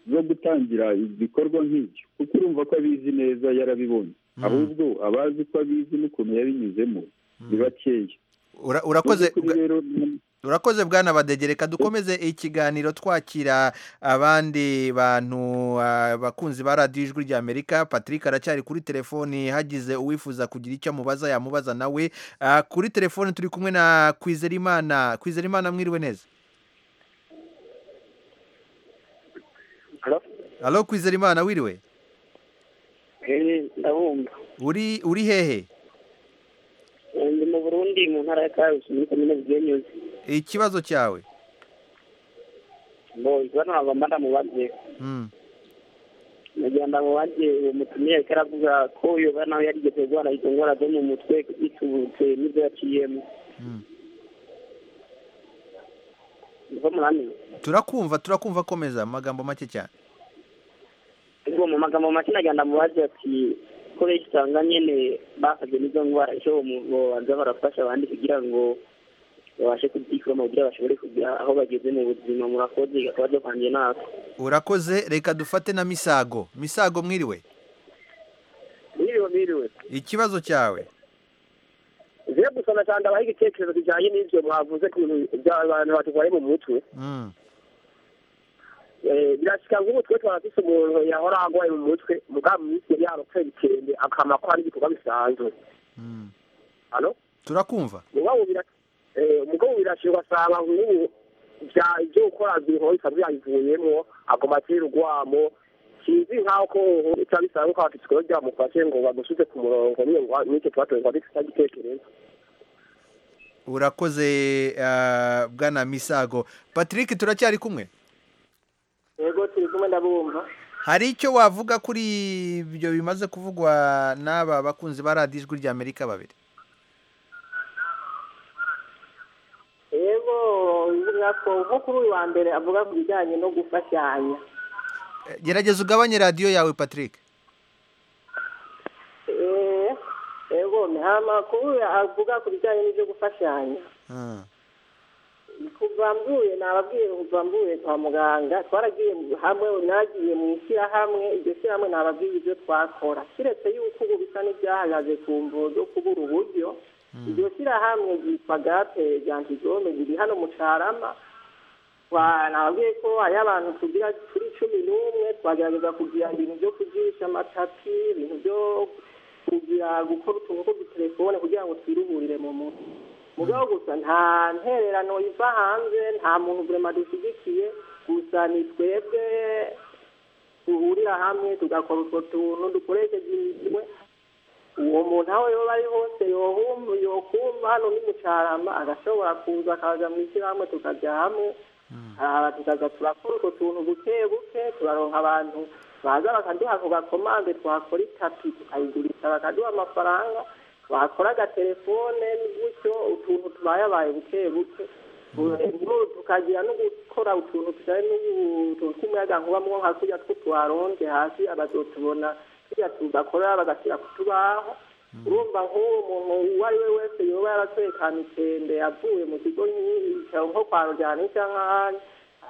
zo gutangira ibikorwa nk'ibyo kuko urumva ko abizi neza yarabibonye ahubwo abazi ko abizi n'ukuntu yabinyuzemo ni bakeya urakoze urakoze bwana badegereka dukomeze ikiganiro twakira abandi bantu abakunzi ba radiyo ijwi rya amerika patrick aracyari kuri telefoni hagize uwifuza kugira icyo amubaza yamubaza nawe kuri telefoni turi kumwe na kwizerimana kwizerimana mwiriwe neza halo kwizerimana wiriwe ndabumva uri hehe ndi mu burundi mu ntara ya karusi muri komine bugenyuze ikibazo cyawe ngo ikibazo ntabwo mba ndamubaze nagira ndamubaze uwo mutumiye ariko aravuga ko yoba nawe yarigeze guhara izo ndwara zo mu mutwe biturutse n'ibyo yaciyemo niko muramenya turakumva turakumva akomeza amagambo make cyane ariko mu magambo make nagira ndamubaze ati kubera usanga nyine basabye n'izo ndwara icyo babanza barafasha abandi kugira ngo babashe kubyikura kugira bashobore kugira aho bageze mu buzima murakoze akabazo kanjye natwe urakoze reka dufate na misago misago mwiriwe mwiriwe mwiriwe ikibazo cyawe ze gusoma cyane abaha igitekerezo kijyanye n'ibyo mwavuze ku bintu by'abantu batwaye mu mutwe birashyika ngo umutwe twarafise umuntu yahora agwaye mu mutwe mugabo minsi yari yarakora ibitende akama ko hari ibikorwa bisanzwe hano turakumva umugabo birashyira ugasanga nk'ubu ibyo gukora bihora byayivuyemo agoma atera urwamo sinzi nk'aho ko bica bisaba ko abafite ibikorwa byamufashe ngo bagusubize ku murongo n'icyo twatoye ngo adafite igitekerezo urakoze bwana misago patrick turacyari kumwe yego turi kumwe ndabumva hari icyo wavuga kuri ibyo bimaze kuvugwa n'aba bakunzi ba radiyo ijwi rya amerika babiri yego nko kuri uyu wa mbere avuga ku bijyanye no gufashanya gerageza ugabanye radiyo yawe patrick yego amakuru avuga ku bijyanye n'ibyo gufashanya kuva mvuye nababwiye kuva mvuye kwa muganga twaragiye hamwe nagiye mu ishyirahamwe iryo shyirahamwe nababwiye ibyo twakora kiretse yuko ubu bisa n'ibyahagaze ku mvugo zo kubura uburyo iryo shyirahamwe ryitwa gape rya ntizome riri hano mu carama nababwiye ko hariho abantu tugira turi cumi n'umwe twagerageza kugira ibintu byo kugirisha amatapi ibintu byo kugira gukora utuntu tw'udutelefone kugira ngo twiruhurire mu mutwe mugabo gusa nta ntererano iva hanze nta muntu burema dushyigikiye gusa ni twebwe duhurira hamwe tugakora utwo tuntu dukoresheje imitwe uwo muntu aho yoba ari hose yokumva hano ni mucarama agashobora kuza akaza mu ishyirahamwe tukajya hamwe tukaza turakora utwo tuntu buke buke turaronka abantu baza bakaduha ku gakomande twakora itapi tukayigurisha bakaduha amafaranga bakora agatelefone gutyo utuntu tubayabaye buke buke tukagira no gukora utuntu tujyanye n'utuntu tw'umuyagankuba nka kurya two twaronze hasi abazotubona tujya tugakora bagashyira ku tubaho urumva nk'uwo muntu uwo ari we wese yoba yaratekana itende avuye mu kigo yicaro nko kwa rujyana cyangwa ahandi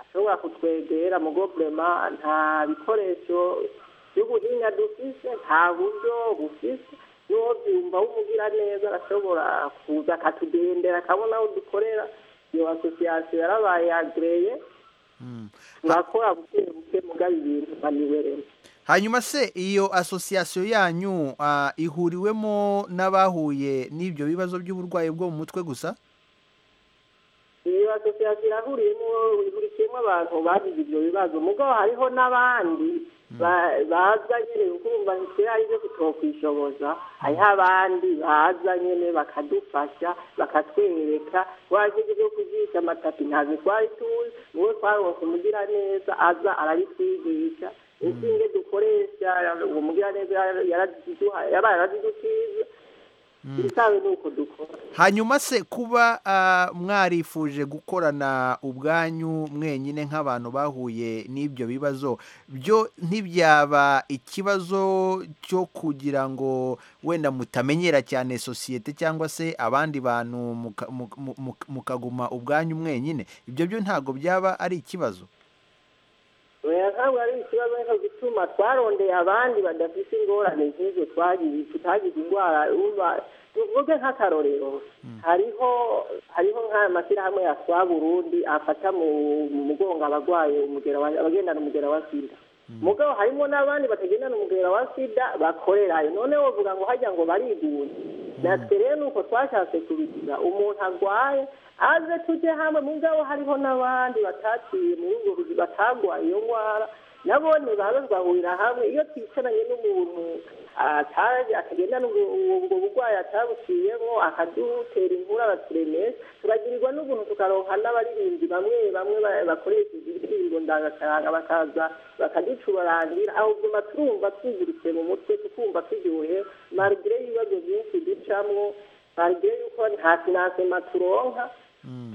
ashobora kutwegera mu guvurema nta bikoresho by'ubuhinga dufise nta buryo bufise n'uwo byumva wumugira neza arashobora kuza akatugendera akabona aho dukorera iyo asosiyasiyo yarabaye agreye turakora buke buke mugaba ibintu baniweremo hanyuma se iyo asosiyasiyo yanyu ah, ihuriwemo n'abahuye n'ibyo bibazo by'uburwayi bwo mu mutwe gusa iyo asosiyasiyo irahuriyemo ihurikiyemo abantu bagize ibyo bibazo mugabo hariho n'abandi ba- baza nyine kumva kera aribyo tutokwishoboza hariho abandi baza nyine bakadufasha bakatwereka wagize byo kujica amatapi ntabwo twari tuzi uwo twaronse umugira neza aza arabitwigisha inshinge dukoresha uwo mugira neza yaraziduha- yabaye yarazidutiza ibitawe ni uko dukora hanyuma se kuba ah, mwarifuje gukorana ubwanyu mwenyine nk'abantu bahuye n'ibyo bibazo byo ntibyaba ikibazo cyo kugira ngo wenda mutamenyera cyane sosiyete cyangwa se abandi bantu muka- mu- mu- mu- mukaguma ubwanyu mwenyine ibyo byo ntabwo byaba ari ikibazo oya ntabwo ari ikibazo nicyo gituma twarondeye abandi badafite ingorane nk'izo twagize tutagize indwara uba tuvuge nk'akarorero hariho hariho nk'aya mashyirahamwe ya twa burundi afata mu mu mugongo abarwaye umugera wa- abagendana umugera wa sida mugabo harimo n'abandi batagendana umugera wa sida bakorerayo noneho bavuga ngo hajya ngo bariguye natwe rero ni uko twashatse kubigira umuntu arwaye aze tujye hamwe mugabo hariho n'abandi bataciye muri ubwo buzi batarwaye iyo ndwara nabone baza bagahurira hamwe iyo twicaranye n'umuntu atazi akagendana ubwo ubwo burwayi atabuciyemo akadutera inkuru araturemesha turagirirwa n'ubuntu tukaronka n'abaririmbyi bamwe bamwe ba- bakoresheje indirimbo ndangakaranga bakaza bakaducurangira aho byuma turumva twizirutse mu mutwe tukumva turyohe marigire y'ibibazo byinshi ducamo marigire y'uko nta kinasema turonka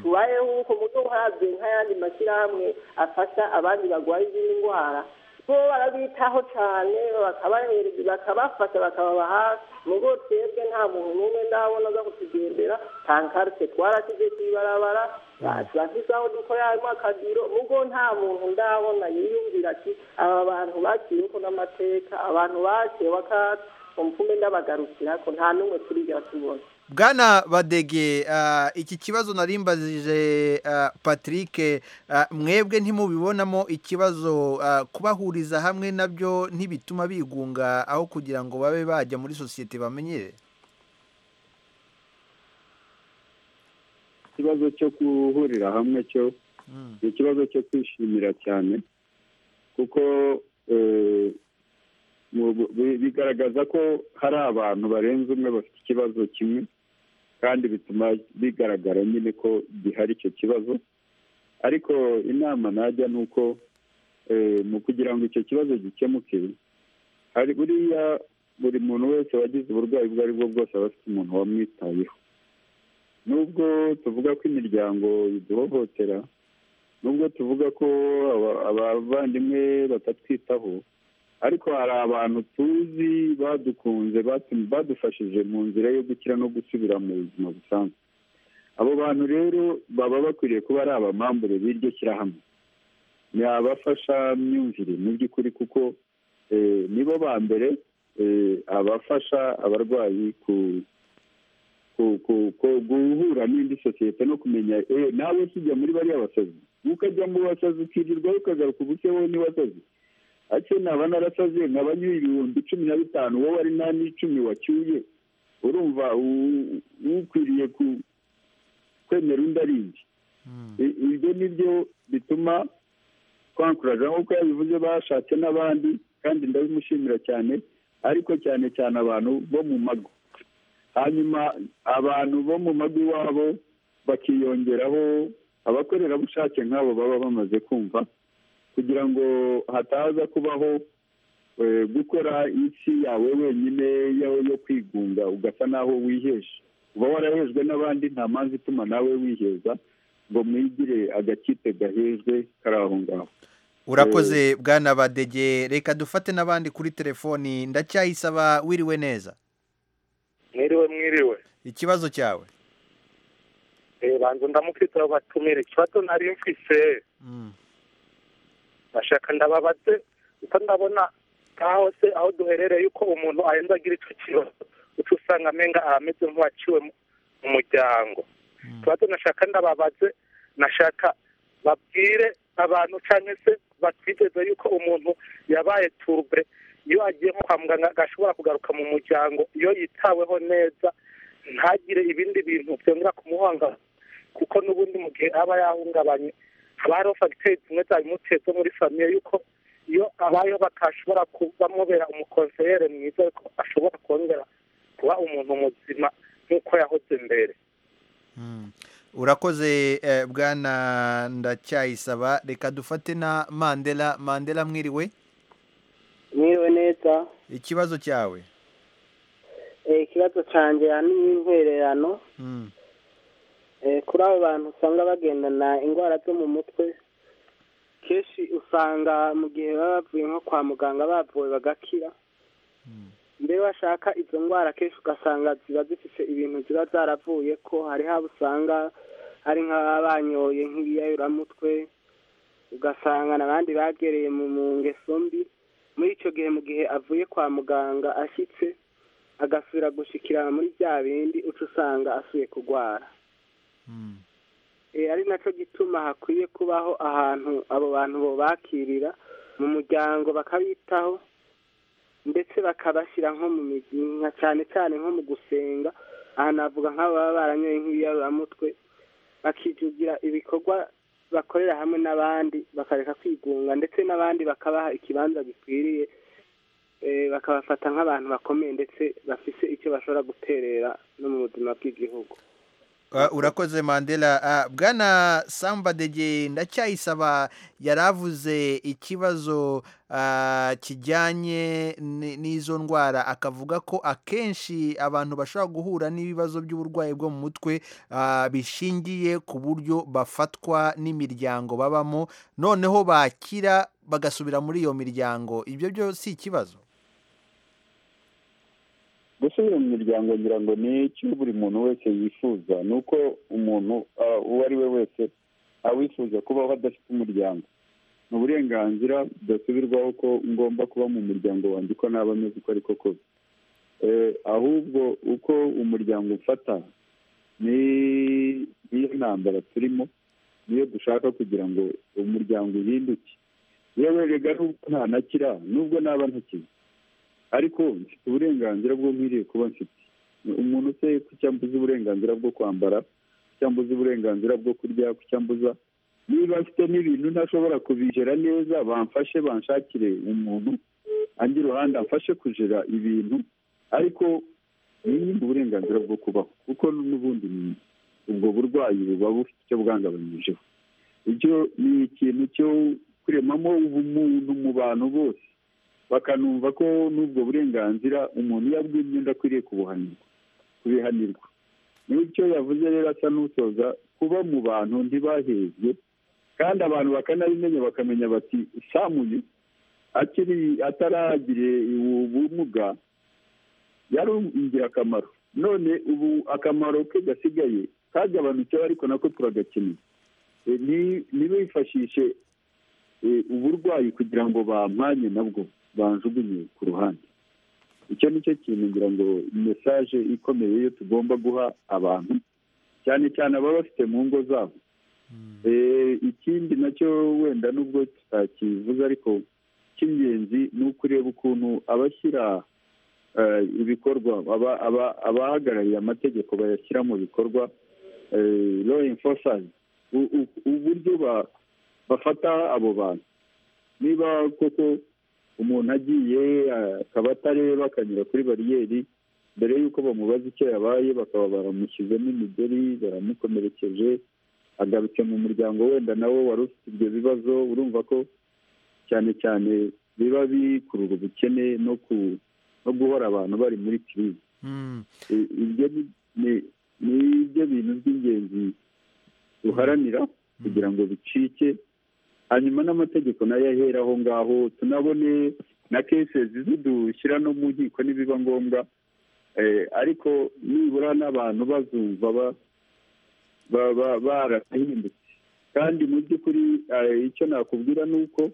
tubayeho uko muto uhabwe nk'ayandi mashyirahamwe afasha abandi barwaye izindi ndwara bo barabitaho cyane bakabahereza bakabafasha bakababa hafi mu bwo twebwe nta muntu n'umwe ndabona aza kutugendera tankarite twarashyize ku ibarabara turashyize aho dukorera harimo akagiro mu bwo nta muntu ndabona yiyumvira ati aba bantu baciye uko n'amateka abantu baciye bakatsi umupfume ndabagarukira ko nta n'umwe turigera tubona bwana badege ah, iki kibazo narimbajije ah, patrick ah, mwebwe ntimubibonamo ikibazo ah, kubahuriza hamwe nabyo ntibituma bigunga aho kugira ngo babe bajya muri sosiyete bamenyere ikibazo cyo guhurira hamwe cyo ni ikibazo cyo kwishimira cyane kuko eh, mu- bi- bigaragaza ko hari abantu barenze umwe bafite ikibazo kimwe kandi bituma bigaragara nyine ko gihari icyo kibazo ariko inama najya ni uko eh, mu kugira ngo icyo kibazo gikemuke hari buriya buri muntu wese wagize uburwayi ubwo ari bwo bwose aba afite umuntu wamwitayeho nubwo tuvuga ko imiryango iduhohotera nubwo tuvuga ko aba- abavandimwe batatwitaho ariko hari abantu tuzi badukunze batum- badufashije mu nzira yo gukira no gusubira mu buzima busanzwe abo bantu rero baba bakwiriye kuba ari abamambure b'iryo shyirahamwe ni abafasha myumvire mu by'ukuri kuko eh, nibo ba mbere eh, abafasha abarwayi ku ku- ku- ku- guhura n'indi sosiyete no kumenya eh, nawe kijya muri bariya basazi ukajya mu basazi ukirirwaho ukagaruka ubuke wowe ni wasazi ati naba narasaze nkaba nyuye ibihumbi cumi na bitanu wowe ari nta n'icumi wacyuye urumva u- ukwiriye ku- kwemera undi ari nde I- ibyo ni byo bituma twankuraje nk'uko yabivuze bashatse n'abandi kandi ndabimushimira cyane ariko cyane cyane abantu bo mu mago hanyuma abantu bo mu mago iwabo bakiyongeraho abakorerabushake nk'abo baba bamaze kumva kugira ngo hataza kubaho eh, gukora isi yawe wenyine yo yo kwigunga ugasa naho wihesha uba warahejwe n'abandi nta mpamvu ituma nawe wiheza ngo mwigire agakipe gahejwe kari aho ngaho urakoze bwana badege reka dufate n'abandi kuri telefoni ndacyayisaba wiriwe neza mwiriwe mwiriwe ikibazo cyawe banza ndamufite batumire ikibazo nari mfise bashaka ndababaze uko ndabona aho se aho duherereye yuko umuntu arenza agira icyo kibazo uca usanga amenga ahameze nk'uwaciwe mu mu muryango ikibazo nashaka ndababaze nashaka babwire abantu cyangwa se batwiteze yuko umuntu yabaye turbe iyo agiye nko kwa muganga agashobora kugaruka mu muryango iyo yitaweho neza ntagire ibindi bintu byongera kumuhanga kuko n'ubundi mu gihe aba yahungabanye haba hariho fagiteri zimwe zabimuteye zo muri famiye yuko iyo abayeho batashobora bamubera umukonseyere mwiza ariko ashobora kongera kuba umuntu muzima nk'uko yahoze mbere urakoze eh, bwana ndacyayisaba reka dufate na mandela mandela mwiriwe mwiriwe neza ikibazo cyawe Eh, ikibazo cyanjye ni nk'intwererano Mm. Eh, kuri abo bantu usanga bagendana indwara zo mu mutwe kenshi usanga mu gihe baba bavuye nko kwa muganga bavuwe bagakira mbere bashaka izo ndwara kenshi ugasanga ziba zifite ibintu ziba zaravuye ko hari haba usanga hari nk'ababa banyoye nk'ibiyayuramutwe ugasanga n'abandi bagereye mu mu ngeso mbi muri icyo gihe mu gihe avuye kwa muganga ashyitse agasubira gushikirana muri bya bindi uca usanga asuye kurwara Eh, ari nacyo gituma hakwiye kubaho ahantu abo bantu bo bakirira mu muryango bakabitaho ndetse bakabashyira nko mu mizi nka cyane cyane nko mu gusenga aha navuga nk'ababa baranyoye nk'ibiyaruraramutwe bakijugira ibikorwa bakorera hamwe n'abandi bakareka kwigunga ndetse n'abandi bakabaha ikibanza gikwiriye eh, bakabafata nk'abantu bakomeye ndetse bafise icyo bashobora guterera no mu buzima bw'igihugu Ah, urakoze mandela Ah, bwana sambadege ndacyayisaba yari avuze ikibazo ah, kijyanye ni- n'izo ndwara akavuga ko akenshi abantu bashobora guhura n'ibibazo by'uburwayi bwo mu mutwe ah, bishingiye ku buryo bafatwa n'imiryango babamo noneho bakira bagasubira muri iyo miryango ibyo byo si ikibazo gusubira mu miryango ngira ngo ni icyo buri muntu wese yifuza ni uko umuntu ah, uwo ari we wese awifuza kubaho adafite umuryango ni uburenganzira budasubirwaho ko ngomba kuba mu muryango wanjye uko naba ameze uko ariko kose Eh, ahubwo uko umuryango ufata ni niyo ntambara turimo niyo dushaka kugira ngo umuryango uhinduke yewe rega nubwo ntanakira nubwo naba ntakize ariko mfite uburenganzira bwo nkwiriye kuba mfite umuntu se kucya mbuza uburenganzira bwo kwambara kucya mbuza uburenganzira bwo kurya kucya mbuza niba afite n'ibintu ntashobora kubijera neza bamfashe banshakire umuntu anjye iruhande amfashe kujera ibintu ariko ni uburenganzira bwo kubaho kuko n'ubundi ni- ubwo burwayi buba bufite icyo bwangabanyijeho icyo ni ikintu cyo kuremamo ubumuntu mu bantu bose bakanumva ko n'ubwo burenganzira umuntu iyo abwiye imyenda akwiriye kubuhanirwa kubihanirwa n'icyo yavuze rero asa n'usoza kuba mu bantu ntibahezwe kandi abantu bakanabimenya bakamenya bati samuye akiri ataragire ubumuga yari ingirakamaro none ubu akamaro ke gasigaye kagabanutseho ariko nako turagakeneye E, ni- ntibifashishe e, uburwayi kugira ngo bamwanye nabwo banjugunye ku ruhande icyo ni cyo kintu ngira ngo mesaje ikomeye yo tugomba guha abantu cyane cyane ababa bafite mu ngo zabo E, ikindi nacyo wenda nubwo tutakivuze ariko icy'ingenzi ni ukureba ukuntu abashyira eh, ibikorwa aba- aba- abahagarariye amategeko bayashyira mu bikorwa eh, law enforcers u- u- uburyo ba- bafata abo bantu niba koko umuntu agiye eh, akaba atareba akanyura kuri bariyeri mbere y'uko bamubaza icyo yabaye bakaba baramushyizemo imigeri baramukomerekeje agarutse mu muryango wenda nawe wari ufite ibyo bibazo urumva ko cyane cyane biba bikurura ubukene no ku no guhora abantu bari muri kirizi I- ibyo ni- ni- ni ibyo bintu by'ingenzi duharanira kugira ngo bicike hanyuma n'amategeko nayo ahere aho ngaho tunabone na kesezi zidushyira no mu nkiko nibiba ngombwa ariko nibura n'abantu bazumva baba barahindutse kandi mu by'ukuri icyo nakubwira ni uko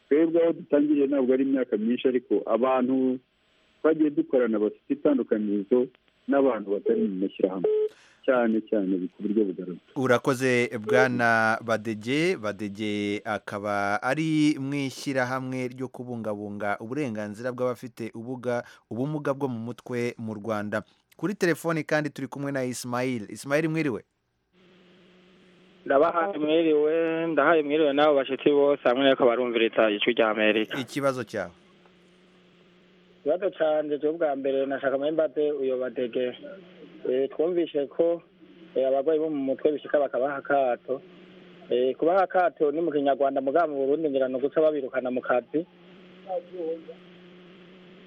twebwe aho dutangiriye ntabwo ari imyaka myinshi ariko abantu twagiye dukorana bafite itandukanyirizo n'abantu batari mu mashyirahamwe cyane cyane ku buryo bugaragara urakoze bwana badege badege akaba ari mu ishyirahamwe ryo kubungabunga uburenganzira bw'abafite ubuga ubumuga bwo mu mutwe mu rwanda kuri telefoni kandi turi kumwe na isimayili isimayili mwiriwe ndabahaye mwiriwe ndahaye mwiriwe nawe bashyitsi bose hamwe n'uko barumviriza ijwi rya amerika ikibazo cyawe ikibazo cyanjye cyo bwa mbere nashaka muri mbate uyo badege Eh, twumvishe ko eh, abarwayi bo mu mutwe bishika bakabaha akato Eh, kubaha akato ni mu kinyarwanda mugabo mu burundi ngira ni uguca babirukana mu kazi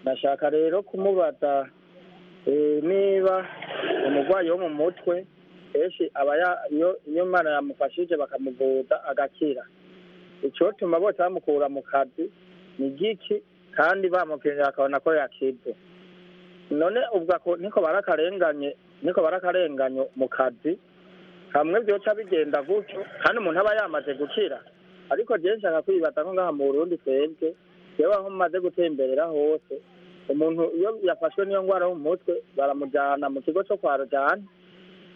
nashaka rero kumubaza eh, niba umurwayi wo mu mutwe kenshi aba ya- iyo- iyo imana yamufashije bakamuvuza agakira icyotuma bose bamukura mu kazi ni giki kandi bamupimira akabona ko yakize none ubwo ako- niko barakarenganye niko barakarenganyo mu kazi hamwe byoca bigenda gutyo kandi umuntu aba yamaze gukira ariko jewe nshaka kwibaza ko ngaha mu burundi twebwe yewe aho maze gutemberera hose umuntu iyo yafashwe n'iyo ndwara yo mu mutwe baramujyana mu kigo cyo kwa rujani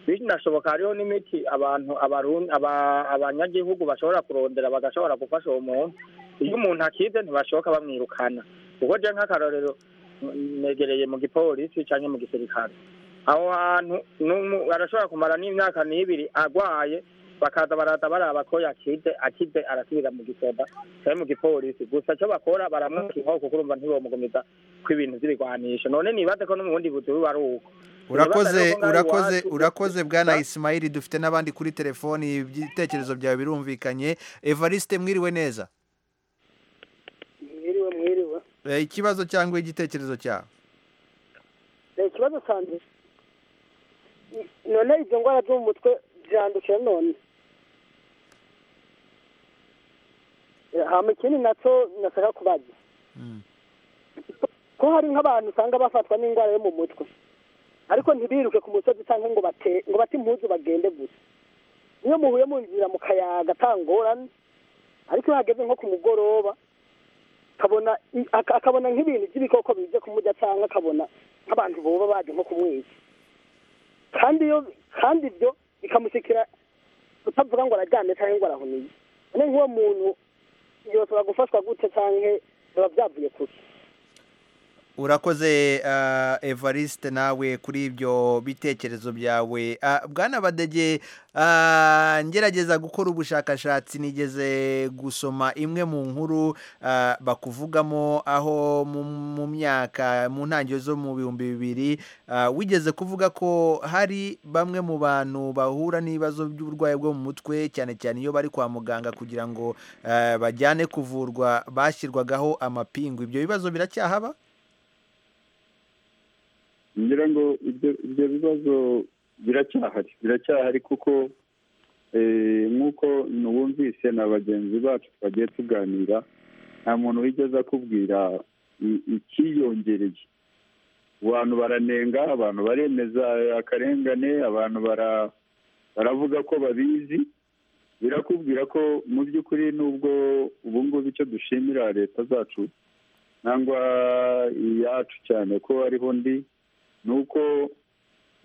binashoboka hariho n'imiti abantu abarundi aba- abanyagihugu bashobora kurondera bagashobora gufasha uwo muntu iyo umuntu akize ntibashoboka bamwirukana kuko je nk'akarorero n- negereye mu gipolisi canke mu gisirikare aho hantu n'umu- arashobora kumara n'imyaka n'ibiri agwaye bakaza baraza baraba ko yakize akize arasubira mu gisoda canke mu gipolisi gusa co bakora baramwaka inkoko kuko urumva ntibomugumiza ko ibintu vy'ibigwanisho none nibaze ko n'umubundi buzi buba ari uko urakoze Nibaza rero ko ngaha urakoze iwacu- urakoze bwana isimayili dufite n'abandi kuri telefoni ibitekerezo byawe birumvikanye evariste mwiriwe neza mwiriwe mwiriwe Eh, ikibazo cyangwa igitekerezo cyawe Eh, ikibazo cyanjye n- none izo ndwara zo mu mutwe zirandukira none Eh, hama ikindi nacyo nashaka kubaza ko hari nk'abantu usanga bafatwa n'indwara yo mu mutwe ariko ntibiruke ku musozi cyangwa ngo bate ngo bate impuzu bagende gusa iyo muhuye mu nzira mu kayaga atangorane ariko iyo hageze nko ku mugoroba akabona aka- akabona nk'ibintu by'ibikoko bijya kumurya cyangwa akabona nk'abantu boba baje nko kumwica kandi iyo kandi ibyo bikamushikira utavuga ngo arajyane cyangwa ngo arahuniye none nk'uwo muntu yoshobora gufashwa gute cyangwa biba byavuye kuki urakoze ah, evariste nawe kuri ibyo bitekerezo byawe Ah, bwana badege ah, ngerageza gukora ubushakashatsi nigeze gusoma imwe mu nkuru ah, bakuvugamo aho mu mu myaka mu ntangiriro zo mu bihumbi bibiri ah, wigeze kuvuga ko hari bamwe mu bantu bahura n'ibibazo by'uburwayi bwo mu mutwe cyane cyane iyo bari kwa muganga kugira ngo ah, bajyane kuvurwa bashyirwagaho amapingu ibyo bibazo biracyahaba ngira ngo ibyo ibyo bibazo biracyahari biracyahari kuko eh, nk'uko n'uwumvise na bagenzi bacu twagiye tuganira nta muntu wigeze akubwira i- ikiyongereye abantu baranenga abantu baremeza akarengane abantu bara- baravuga ko babizi birakubwira ko mu by'ukuri n'ubwo ubu ngubu icyo dushimira leta zacu nangwa iyacu cyane ko hariho ndi ni uko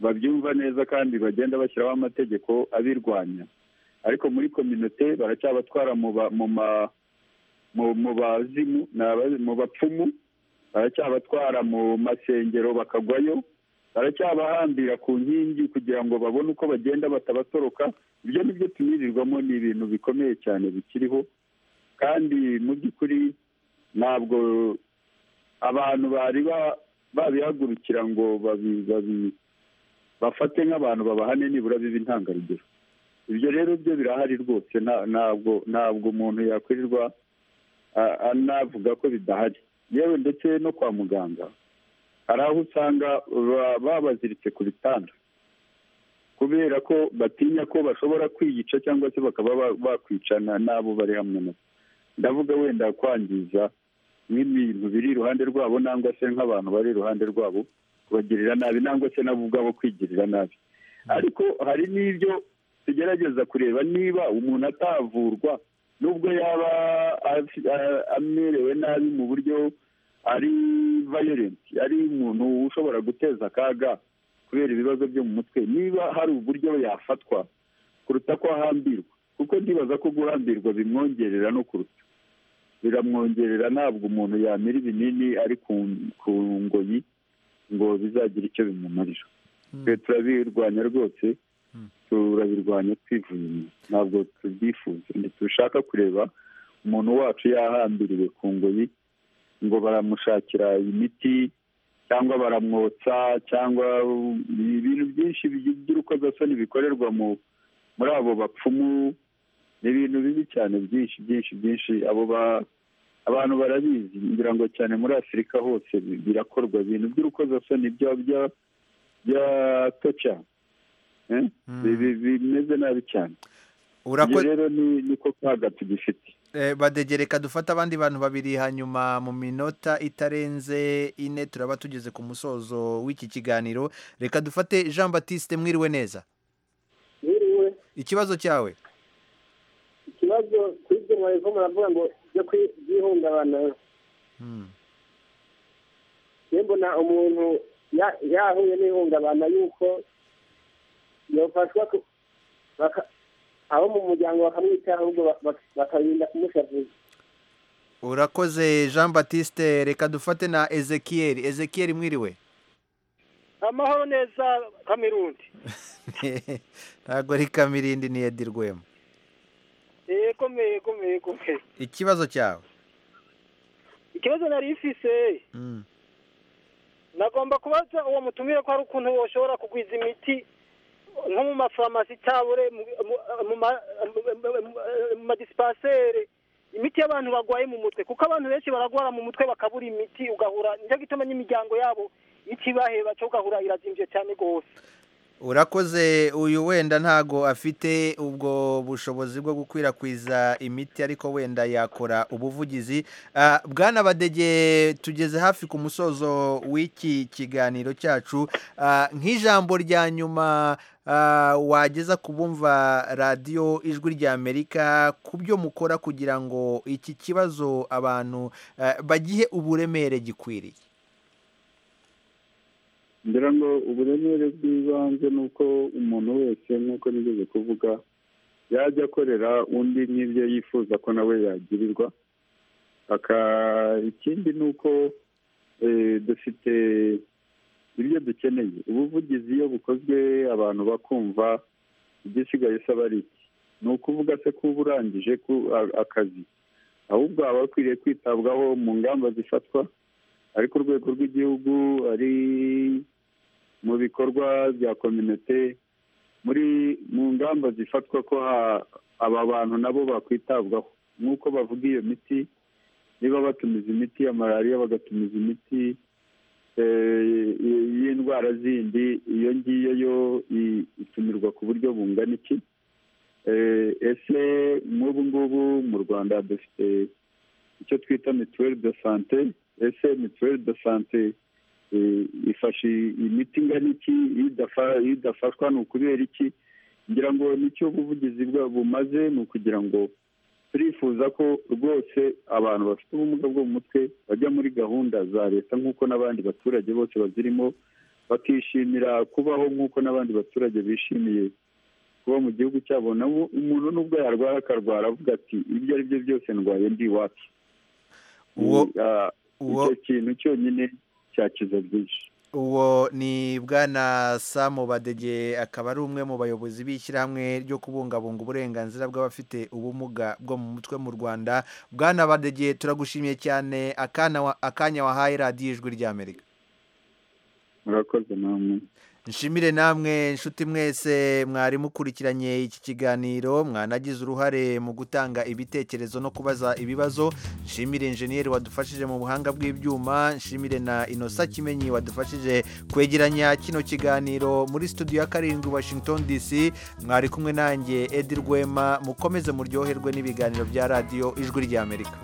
babyumva neza kandi bagenda bashyiraho amategeko abirwanya ariko muri kominote baracyabatwara mu ba- mu ma- mu- mu bazimu ni aba- mu bapfumu baracyabatwara mu masengero bakagwayo baracyabahambira ku nkingi kugira ngo babone uko bagenda batabasoroka ibyo ni byo tumirirwamo ni ibintu bikomeye cyane bikiriho kandi mu by'ukuri ntabwo abantu bari ba- babihagurukira ngo babi- babi- bafate nk'abantu babahane nibura biba intangarugero ibyo rero byo birahari rwose nta- ntabwo ntabwo umuntu yakwirirwa a- anavuga ko bidahari yewe ndetse no kwa muganga hari aho usanga ba- babaziritse ku bitanda kubera ko batinya ko bashobora kwiyica cyangwa se bakaba ba- bakwicana n'abo bari hamwe nabo ndavuga wenda kwangiza nk'ibintu biri iruhande rwabo nangwa se nk'abantu bari iruhande rwabo kubagirira nabi nangwa se nabo ubwabo kwigirira nabi ariko hari n'ibyo tugerageza kureba niba umuntu atavurwa nubwo yaba afi- a- amerewe nabi mu buryo ari violent ari umuntu ushobora guteza akaga kubera ibibazo byo mu mutwe niba hari uburyo yafatwa kuruta ko ahambirwa kuko ndibaza ko guhambirwa bimwongerera no kuruta biramwongerera ntabwo umuntu yamira ibinini ari ku- ku ngoyi ngo bizagira icyo bimumarira twe turabirwanya rwose turabirwanya twivuye inyuma ntabwo tubyifuza ntitushaka kureba umuntu wacu yahambiriwe ku ngoyi ngo baramushakira imiti cyangwa baramwotsa cyangwa ibintu byinshi by'urukozasoni bikorerwa mu muri abo bapfumu ni ibintu bibi cyane byinshi byinshi byinshi abo ba abantu barabizi ngira ngo cyane muri afurika hose bi- birakorwa ibintu by'urukozasoni bya bya bya toca Eh? Bi- bi- bimeze nabi cyane ibyo rero ni- niko kaga tugifite Eh, badegereka dufata abandi bantu babiri hanyuma mu minota itarenze ine turaba tugeze ku musozo w'iki kiganiro reka dufate jean batiste mwiriwe neza biriwe ikibazo cyawe ikibazo ku ibyo mwareko muravuga ngo byo kwi- by'ihungabana niba mbona umuntu ya- yahuye n'ihungabana yuko yafashwa ku- baka- abo mu muryango bakamwitaho ahubwo ba- ba- bakarinda kumushavuza urakoze jean batiste reka dufate na ezekiel ezekiel mwiriwe amahoro neza kamirundi ntabwo ari kamirindi ni edi rwema yego me yego me yego me ikibazo cyawe ikibazo nari ifise Mm. nagomba kubaza uwo mutumire ko hari ukuntu woshobora kugwiza imiti nko mu mafarumasi cyabure mu- mu- mu ma- mu madisipansere imiti y'abantu barwaye mu mutwe kuko abantu benshi baragwara mu mutwe bakabura imiti ugahura nicyo gituma n'imiryango yabo itibaheba cyo ugahura irazimvye cyane rwose urakoze uyu wenda ntago afite ubwo bushobozi bwo gukwirakwiza imiti ariko wenda yakora ubuvugizi Ah, bwana badege tugeze hafi ku musozo w'iki kiganiro cyacu Ah, nk'ijambo rya nyuma ah, wageza ku bumva radiyo ijwi ry'amerika ku byo mukora kugira ngo iki kibazo abantu ah, bagihe uburemere gikwiriye ngira ngo uburemere bw'ibanze ni uko umuntu wese nk'uko nigeze kuvuga yajya akorera undi nk'ibyo yifuza ko nawe yagirirwa aka ikindi ni uko eh, dufite ibyo dukeneye ubuvugizi iyo bukozwe abantu bakumva igisigaye se aba ari iki ni ukuvuga se ko uba urangije ku- a- akazi ahubwo haba hakwiriye kwitabwaho mu ngamba zifatwa ari ku rwego rw'igihugu ari mu bikorwa bya kominote muri mu ngamba zifatwa ko ha- aba bantu nabo bakwitabwaho nk'uko bavuga iyo miti niba batumiza imiti ya malariya bagatumiza imiti eh, y'indwara zindi iyo ngiyo yo i- itumirwa ku buryo bungana iki Eh, ese nk'ubu ngubu mu rwanda dufite icyo twita mituweli de sante ese mituweli de sante eh, ifashe imiti ingana iki iyo idafa- iyo idafashwa ni ukubera iki ngira ngo nicyo ubuvugizi bwa- bumaze ni ukugira ngo turifuza ko rwose abantu bafite ubumuga bwo mu mutwe bajya muri gahunda za leta nk'uko n'abandi baturage bose bazirimo bakishimira kubaho nk'uko n'abandi baturage bishimiye kuba mu gihugu cyabo nabo umuntu n'ubwo yarwara akarwara avuga ati ibyo ari byo byose ndwaye ndi iwacu Ah, icyo kintu cyonyine cyakiza byinshi uwo ni bwana samu badege akaba ari umwe mu bayobozi b'ishyirahamwe ryo kubungabunga uburenganzira bw'abafite ubumuga bwo mu mutwe mu rwanda bwana badege turagushimiye cyane akana wa- akanya wahaye radiyo ijwi ry'amerika murakoze namwe nshimire namwe nshuti mwese mwari mukurikiranye iki kiganiro mwanagize uruhare mu gutanga ibitekerezo no kubaza ibibazo nshimire injeniyeri wadufashije mu buhanga bw'ibyuma nshimire na inosa kimenyi wadufashije kwegeranya kino kiganiro muri studio ya karindwi washington dc mwari kumwe nanjye edi rwema mukomeze muryoherwe n'ibiganiro bya radiyo ijwi ry'amerika